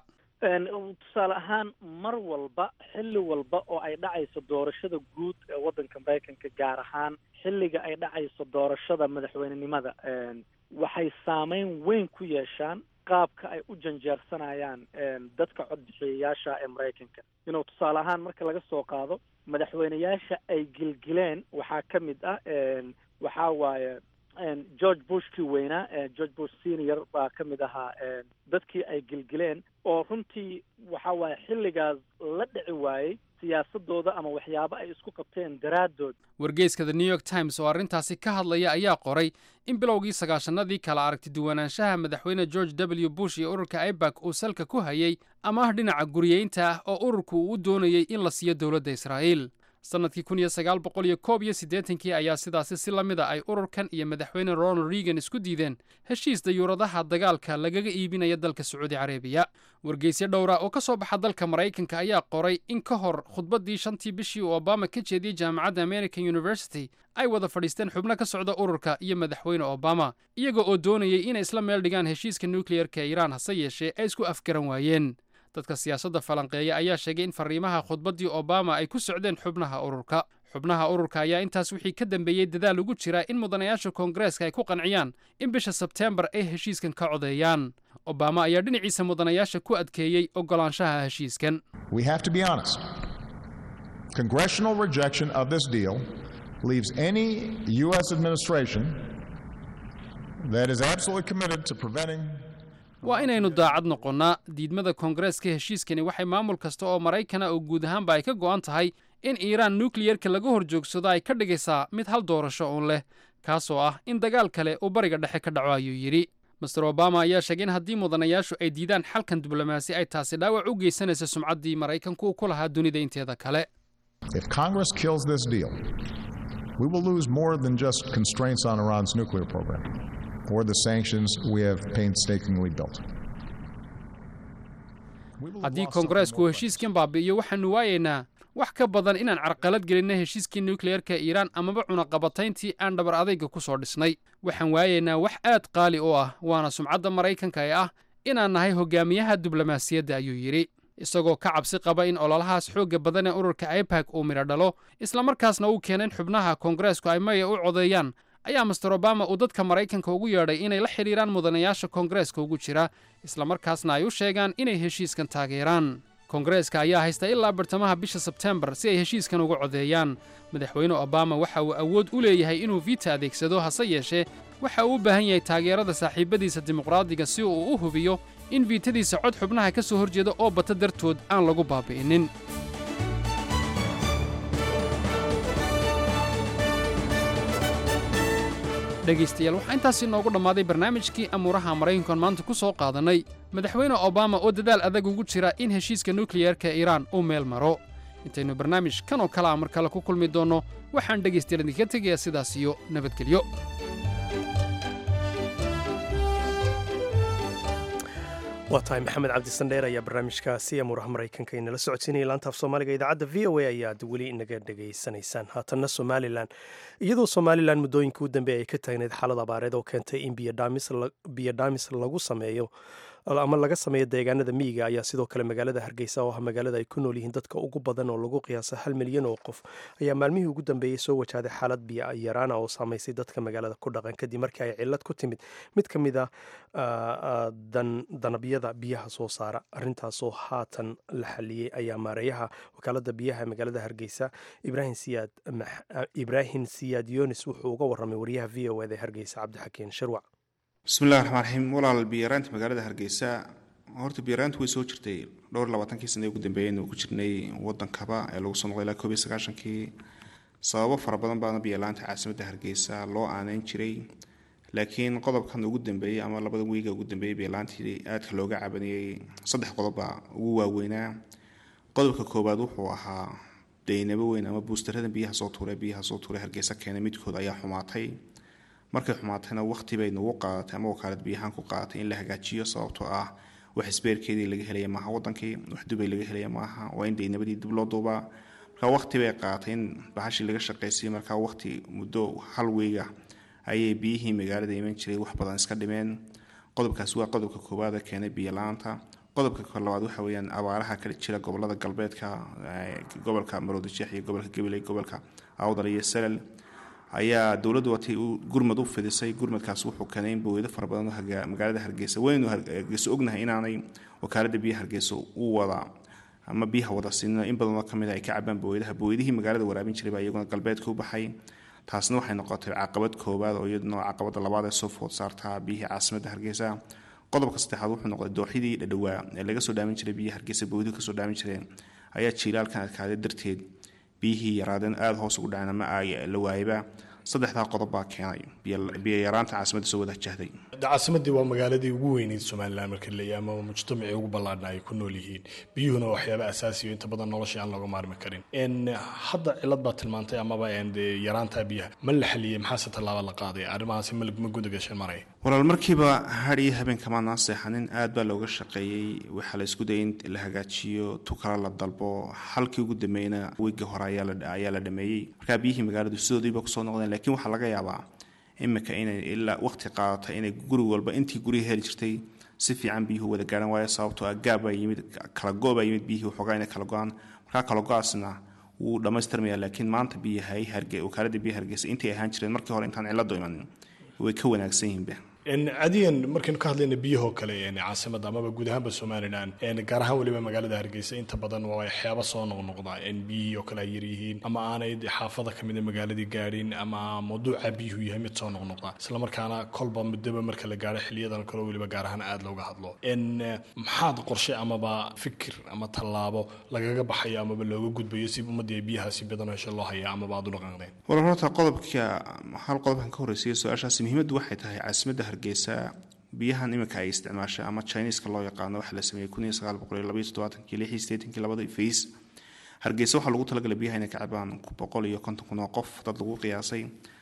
tusaale ahaan mar walba xilli walba oo ay dhacayso doorashada guud ee waddanka maraykanka gaar ahaan xilliga ay dhacayso doorashada madaxweynenimada waxay saameyn weyn ku yeeshaan qaabka ay u janjeersanayaan dadka codbixiyayaasha ee maraykanka inuu tusaale ahaan marka laga soo qaado madaxweyneyaasha ay gilgileen waxaa ka mid ah waxaa waaye george bushkii weynaa george bush senior baa ka mid ahaa dadkii ay gilgileen oo runtii waxa waaye xilligaas la dhici waayey siyaasadooda ama waxyaabo ay isku qabteen daraaddood wargeyska the new york times oo arrintaasi ka hadlaya ayaa qoray in bilowgii sagaashanadii kala aragti duwanaanshaha madaxweyne george w bush iyo ururka aibak uu salka ku hayay ama ah dhinaca guriyeynta ah oo ururku uu u doonayey in la siiyo dowladda israa'iil sannadkii kun iyo sagaal boqol iyo koob iyo siddeetankii ayaa sidaasi si la mida ay ururkan iyo madaxweyne ronald reagan isku diideen heshiis dayuuradaha dagaalka lagaga iibinaya dalka sacuudi carabiya wargeysyo dhowra oo ka soo baxa dalka maraykanka ayaa qoray in ka hor khudbaddii shantii bishii uu obama ka jeediyey jaamacadda american university ay wada fadhiisteen xubno ka socda ururka iyo madaxweyne obama iyaga oo doonayay inay isla meel dhigaan heshiiska nukliyerka ee iiraan hase yeeshee ay isku afgaran waayeen dadka siyaasadda falanqeeya ayaa sheegay in fariimaha khudbaddii obama ay ku socdeen xubnaha ururka xubnaha ururka ayaa intaas wixii ka dambeeyey dadaal ugu jira in mudanayaasha koongareeska ay ku qanciyaan in bisha sebteembar ay heshiiskan ka codeeyaan obama ayaa dhinaciisa mudanayaasha ku adkeeyey oggolaanshaha heshiiskan We have to be honest. Congressional rejection of this deal leaves any U.S. administration that is absolutely committed to preventing waa inaynu daacad noqonnaa diidmada koongareeska heshiiskani waxay maamul kasta oo maraykana oo guud ahaanba ay ka go'an tahay in iiraan nukliyerka laga hor joogsado ay ka dhigaysaa mid hal doorasho uun leh kaasoo ah in dagaal kale uu bariga dhexe ka dhaco ayuu yidhi master obama ayaa sheegay in haddii mudanayaashu ay diidaan xalkan diblomaasi ay taasi dhaawac u geysanaysa sumcaddii maraykanku uu ku lahaa dunida inteeda kale If Congress kills this deal, we will lose more than just constraints on Iran's nuclear program or the sanctions we have painstakingly built. haddii koongareesku uu heshiiskan baabi'iyo waxaannu waayaynaa wax ka badan inaan carqalad gelinna heshiiskii nukliyeerka iiraan amaba cunaqabatayntii aan dhabar adayga ku soo dhisnay waxaan waayaynaa wax aad qaali u ah waana sumcadda maraykanka ee ah inaan nahay hogaamiyaha diblomaasiyadda ayuu yidhi isagoo ka cabsi qaba in ololahaas xoogga badan ee ururka ibak uu midho dhalo islamarkaasna uu keena in xubnaha koongareesku ay maya u codeeyaan ayaa master obama uu dadka maraykanka ugu yeedhay inay la xidhiiraan mudanayaasha koongareeska ugu jira islamarkaasna ay u sheegaan inay heshiiskan taageeraan koongareeska ayaa haysta ilaa bartamaha bisha sebtembar si ay heshiiskan uga codeeyaan madaxweyne obama waxa uu awood u leeyahay inuu viita adeegsado hase yeeshee waxa uu u baahan yahay taageerada saaxiibadiisa dimuqraadiga si uu u hubiyo in viitadiisa cod xubnaha ka soo horjeeda oo bata dartood aan lagu baabi'inin dhegaystayaal waxaa intaasi noogu dhammaaday barnaamijkii amuuraha maraykankan maanta ku soo qaadannay madaxweyne obama oo dadaal adag ugu jira in heshiiska nukliyerka iiraan uu meel maro intaynu barnaamij kan oo kale a mar kale ku kulmi doonno waxaan dhegaystayaal idinka tegayaa sidaas iyo nabadgelyo waa tahay maxamed cabdisandheer ayaa barnaamijkaasi amuuraha maraykanka inala socodsiinaya laantaaf soomaaliga idaacadda v o a ayaad weli inaga dhegaysanaysaan haatanna somalilan iyadoo somalilan muddooyinka u dambeeya ay ka taagneyd xaalad abaareed oo keentay in biyodhaamis lagu sameeyo ama laga sameeyo deegaanada miyiga ayaa sidoo kale magaalada hargeysa oo ah magaalada ay ku nool yihiin dadka ugu badan oo lagu qiyaasa hal milyan oo qof ayaa maalmihii ugu dambeeyey soo wajahday xaalad biyo yaraana oo saamaysay dadka magaalada ku dhaqan kadib markii ay cilad ku timid mid ka mid a danabyada biyaha soo saara arintaasoo haatan la xaliyey ayaa maareeyaha wakaalada biyaha magaalada hargeysa ibraahim siyaad yonis wuxuu uga waramay wariyaha v o ed ee hargeysa cabdixakiin shirwac bismillahi raxmaan raxiim walaal biyaraanta magaalada hargeysa horta biyaraantu way soo jirtay dhowr labaatankii sana ugu dambeeyaynu ku jirnay wadankaba ee lagu soo noqday ilaa koob iyo sagaashankii sababo fara badan baana biyalaanta caasimadda hargeysa loo aaneyn jiray laakiin qodobkan ugu dambeeyey ama labada wiiga ugu dambeeyey biyalaantii aadka looga cabaniyey saddex qodoba ugu waaweynaa qodobka koowaad wuxuu ahaa daynabo weyn ama buustarada biyaha soo tuure biyaha soo tuure hargeysa keenay midkood ayaa xumaatay markay xumaatayna waqti bay nagu qaadatay ama wakaalad biyahaan ku qaadatay in la hagaajiyo sababtoo ah wax isbeerkeedii laga helaya maaha wadankii wax dubay laga helaya maaha waa in daynabadii dib loo duubaa marka waqti bay qaadatay in bahashii laga shaqaysiiyo marka waqti muddo hal weyga ayay biyihii magaalada iman jiray wax badan iska dhimeen qodobkaasi waa qodobka koowaad ee keenay biyo la-aanta qodobka labaad waxa weeyaan abaaraha kala jira gobolada galbeedka gobolka maroodijeex iyo gobolka gabiley gobolka awdal iyo salal ayaa dowladdu watay gurmad u fidisay gurmadkaas wuxuu keenay in boweydo fara badan magaalada hargeysa waynu hargeysa ognahay inaanay wakaalada biyaha hargeysa u wada ama biyaha wada siinina in badanoo kamid ay ka cabaan boweydaha bowydihii magaalada waraabin jiray baa iyaguna galbeedka u baxay taasna waxay noqotay caqabad koowaad oo iyaduna caqabada labaad ee soo food saartaa biyihii caasimadda hargeysa qodobka saddexaad wuxuu noqday dooxidii dhadhowaa ee laga soo dhaamin jiray biyaha hargeysa boweyduhu kasoo dhaamin jireen ayaa jiilaalkan adkaaday darteed biyihii yaraadeen aada hoos ugu dhaceen ama la waayaba saddexdaa qodob baa keenay biyo yaraanta caasimadda soo wada jahday caasimadii waa magaaladii ugu weyneyd somalilan marka leeyahay ama mujtamacii ugu ballaadhna ay ku nool yihiin biyuhuna waa waxyaaba asaasiyo inta badan nolosha aan looga maarmi karin hadda cilad baa tilmaantay amaba yaraanta biyaha ma la xaliyey maxaase tallaaba la qaaday arrimahaasi ma gudagashan maraya walaal markiiba har iyo habeenkamaanaan seexanin aad baa looga shaqeeyey waxaa la isku dayay in la hagaajiyo tukala la dalbo halkii ugu dambeeyna wiigii hore ayaa la dhameeyey markaa biyihii magaaladu sidoodiiba kusoo noqdeen laakiin waxaa laga yaabaa imika inay ilaa waqti qaadata inay guri walba intii guriga heli jirtay si fiican biyuhu wada gaarhan waayo sababtoo ah gaabaa yimid kala go-baa yimid biyihii waxoogaa inay kala go-aan markaa kala go-aasna wuu dhammaystirmaya laakiin maanta biyahay harge wakaalada biyaha hargeysa intii ahaan jireen markii hore intaan cilado imanin way ka wanaagsan yihiinba cadiyan markaynu ka hadlayna biyahoo kale caasimada amaba guud ahaanba somalilan gaar ahaan weliba magaalada hargeysa inta badan waa waxyaaba soo noqnoqda biyihii oo kale ay yaryihiin ama aanay xaafada kamida magaaladii gaadhin ama mawduuca biyuhu yahay mid soo noqnoqda islamarkaana kolba muddoba marka la gaaro xiliyadan kale weliba gaar ahaan aada looga hadlo maxaad qorshe amaba fikir ama tallaabo lagaga baxayo amaba looga gudbayo si ummadii ay biyahaasi badan hesho loo haya amaba aad u dhaqaaqdeen wala horta qodobka hal qodobkan ka horreysaya su-aashaasi muhiimaddu waxay tahay caasimadda hargeysa biyahan iminka ay isticmaashay ama chineska loo yaqaano waxa la sameeyey kun iyo sagaal boqol iyo labaiyo toddobaatanki lix iyo siddeetankii labada fays hargeysa waxaa lagu talagalay biyaha inay ka cabaan boqol iyo konton kun oo qof dad lagu qiyaasay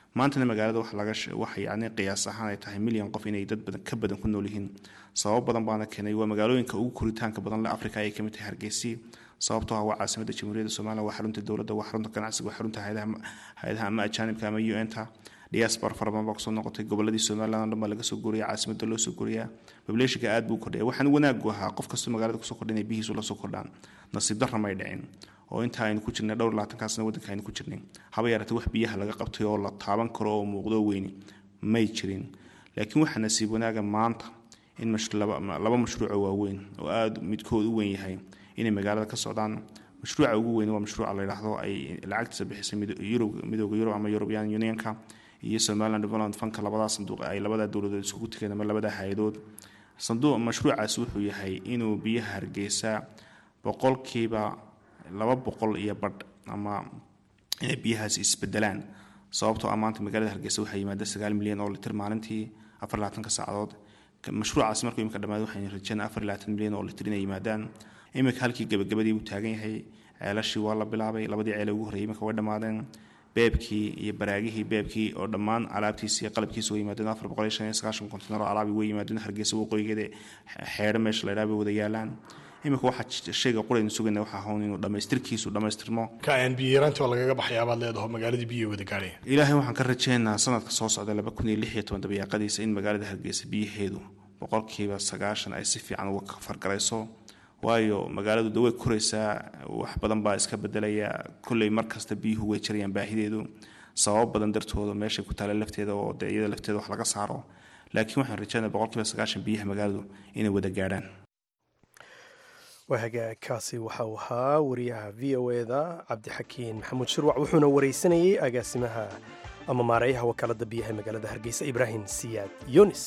maantana magaalada wax laga waxa yacni qiyaas ahaan ay tahay milyan qof inay dad badan ka badan ku nool yihiin sabab badan baana keenay waa magaalooyinka ugu koritaanka badan le africa ayay kamid tahay hargeysi sababtoo ah waa caasimada jamhuuriyadda somaliland waa xarunta dowladda waa xarunta ganacsiga waa xarunta hay-adaha ama ajaanibka ama u n ta diaspora fara badan baa kusoo noqotay goboladii somaliland oo dhan baa laga soo guriya caasimada loo soo guriyaa populationka aad buu kordhaya waxaan wanaagu ahaa qof kastoo magaalada kusoo kordha inay bihiisu la soo kordhaan nasiib darra may dhicin oo inta aynu ku jirnay dhowr labaatankaasna waddanka aynu ku jirnay haba yaratay wax biyaha laga qabtay oo la taaban karo oo muuqdo weyni may jirin laakiin waxaa nasiib wanaaga maanta in laba mashruuco waaweyn oo aada midkood u weyn yahay inay magaalada ka socdaan mashruuca ugu weyn waa mashruuca la yidhaahdo ay lacagtiisa bixisay midooda yurub ama european unionka iyo somaliland development funka labadaa sanduuq ay labadaa dowladood isugu tegeen ama labadaa hay-adood sanduuq mashruucaas wuxuu yahay inuu biyaha hargeysa boqolkiiba laba boqol iyo badh ama inay biyahaasi isbedelaan sababtoo ah maanta magaalada hargeysa waxaa yimaada sagaal milyan oo litir maalintii afar labaatanka saacadood mashruucaasi markuu imika dhammaado waxaynu rajeynaa afar labaatan milyan oo litir inay yimaadaan imika halkii gabagabadii uu taagan yahay ceelashii waa la bilaabay labadii ceele ugu horreeyay imika way dhammaadeen beebkii iyo baraagihii beebkii oo dhammaan alaabtiisi iyo qalabkiisa way yimaadeen afar boqol iyo shan iyo sagaashan kontener oo alaabi way yimaadeen hargeysa waqooyigeeda xeedho meesha la yidhaha bay wada yaalaan imika waxaa shayga quraynu sugayna waxaa hawn inuu dhammaystirkiisu dhammaystirmo biyiranti waa lagaga baxay abaad leedaho magaaladii biyo wada gaadhaya ilaahay waxaan ka rajeynaa sanadka soo socda laba kun iyo lix iyo toban dabayaaqadiisa in magaalada hargeysa biyaheedu boqolkiiba sagaashan ay si fiican uga fargarayso waayo magaaladu de way koraysaa wax badan baa iska bedelaya kolley mar kasta biyuhu way jirayaan baahideedu sababo badan dartooda meeshay ku taala lafteeda oo dee iyada lafteeda wax laga saaro laakiin waxaan rajeynaa boqolkiiba sagaashan biyaha magaaladu inay wada gaadhaan wahagaagkaasi waxa uu ahaa wariyaha v o eda cabdixakiin maxamuud shirwac wuxuuna waraysanayey agaasimaha ama maareeyaha wakaalada biyaha magaalada hargeysa ibraahim siyaad yunis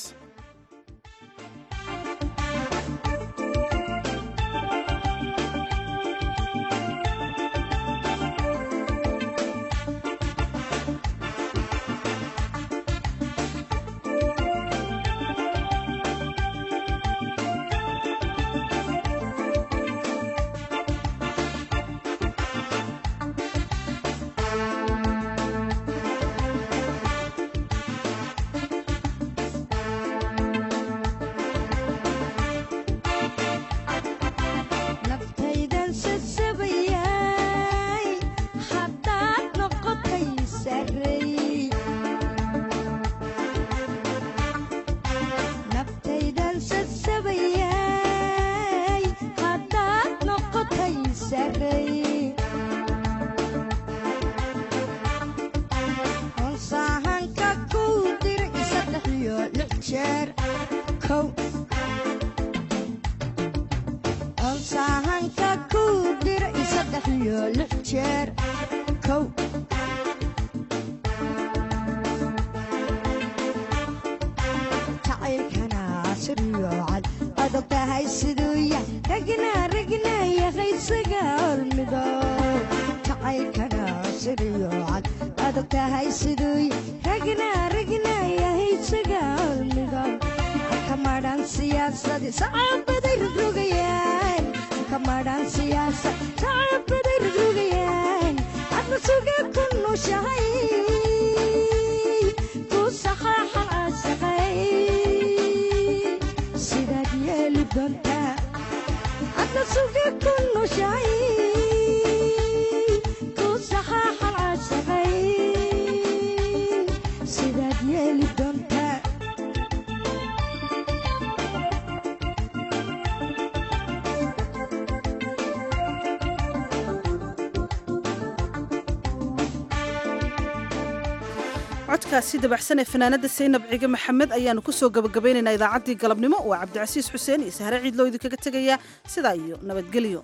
codkaasi dabaxsan ee fanaanada saynab cige maxamed ayaanu kusoo gabagabaynaynaa idaacaddii galabnimo waa cabdicasiis xuseen iyo sahre ciidloo idinkaga tegaya sidaa iyo nabadgelyo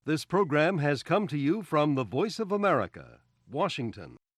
This program has come to you from the Voice of America, Washington.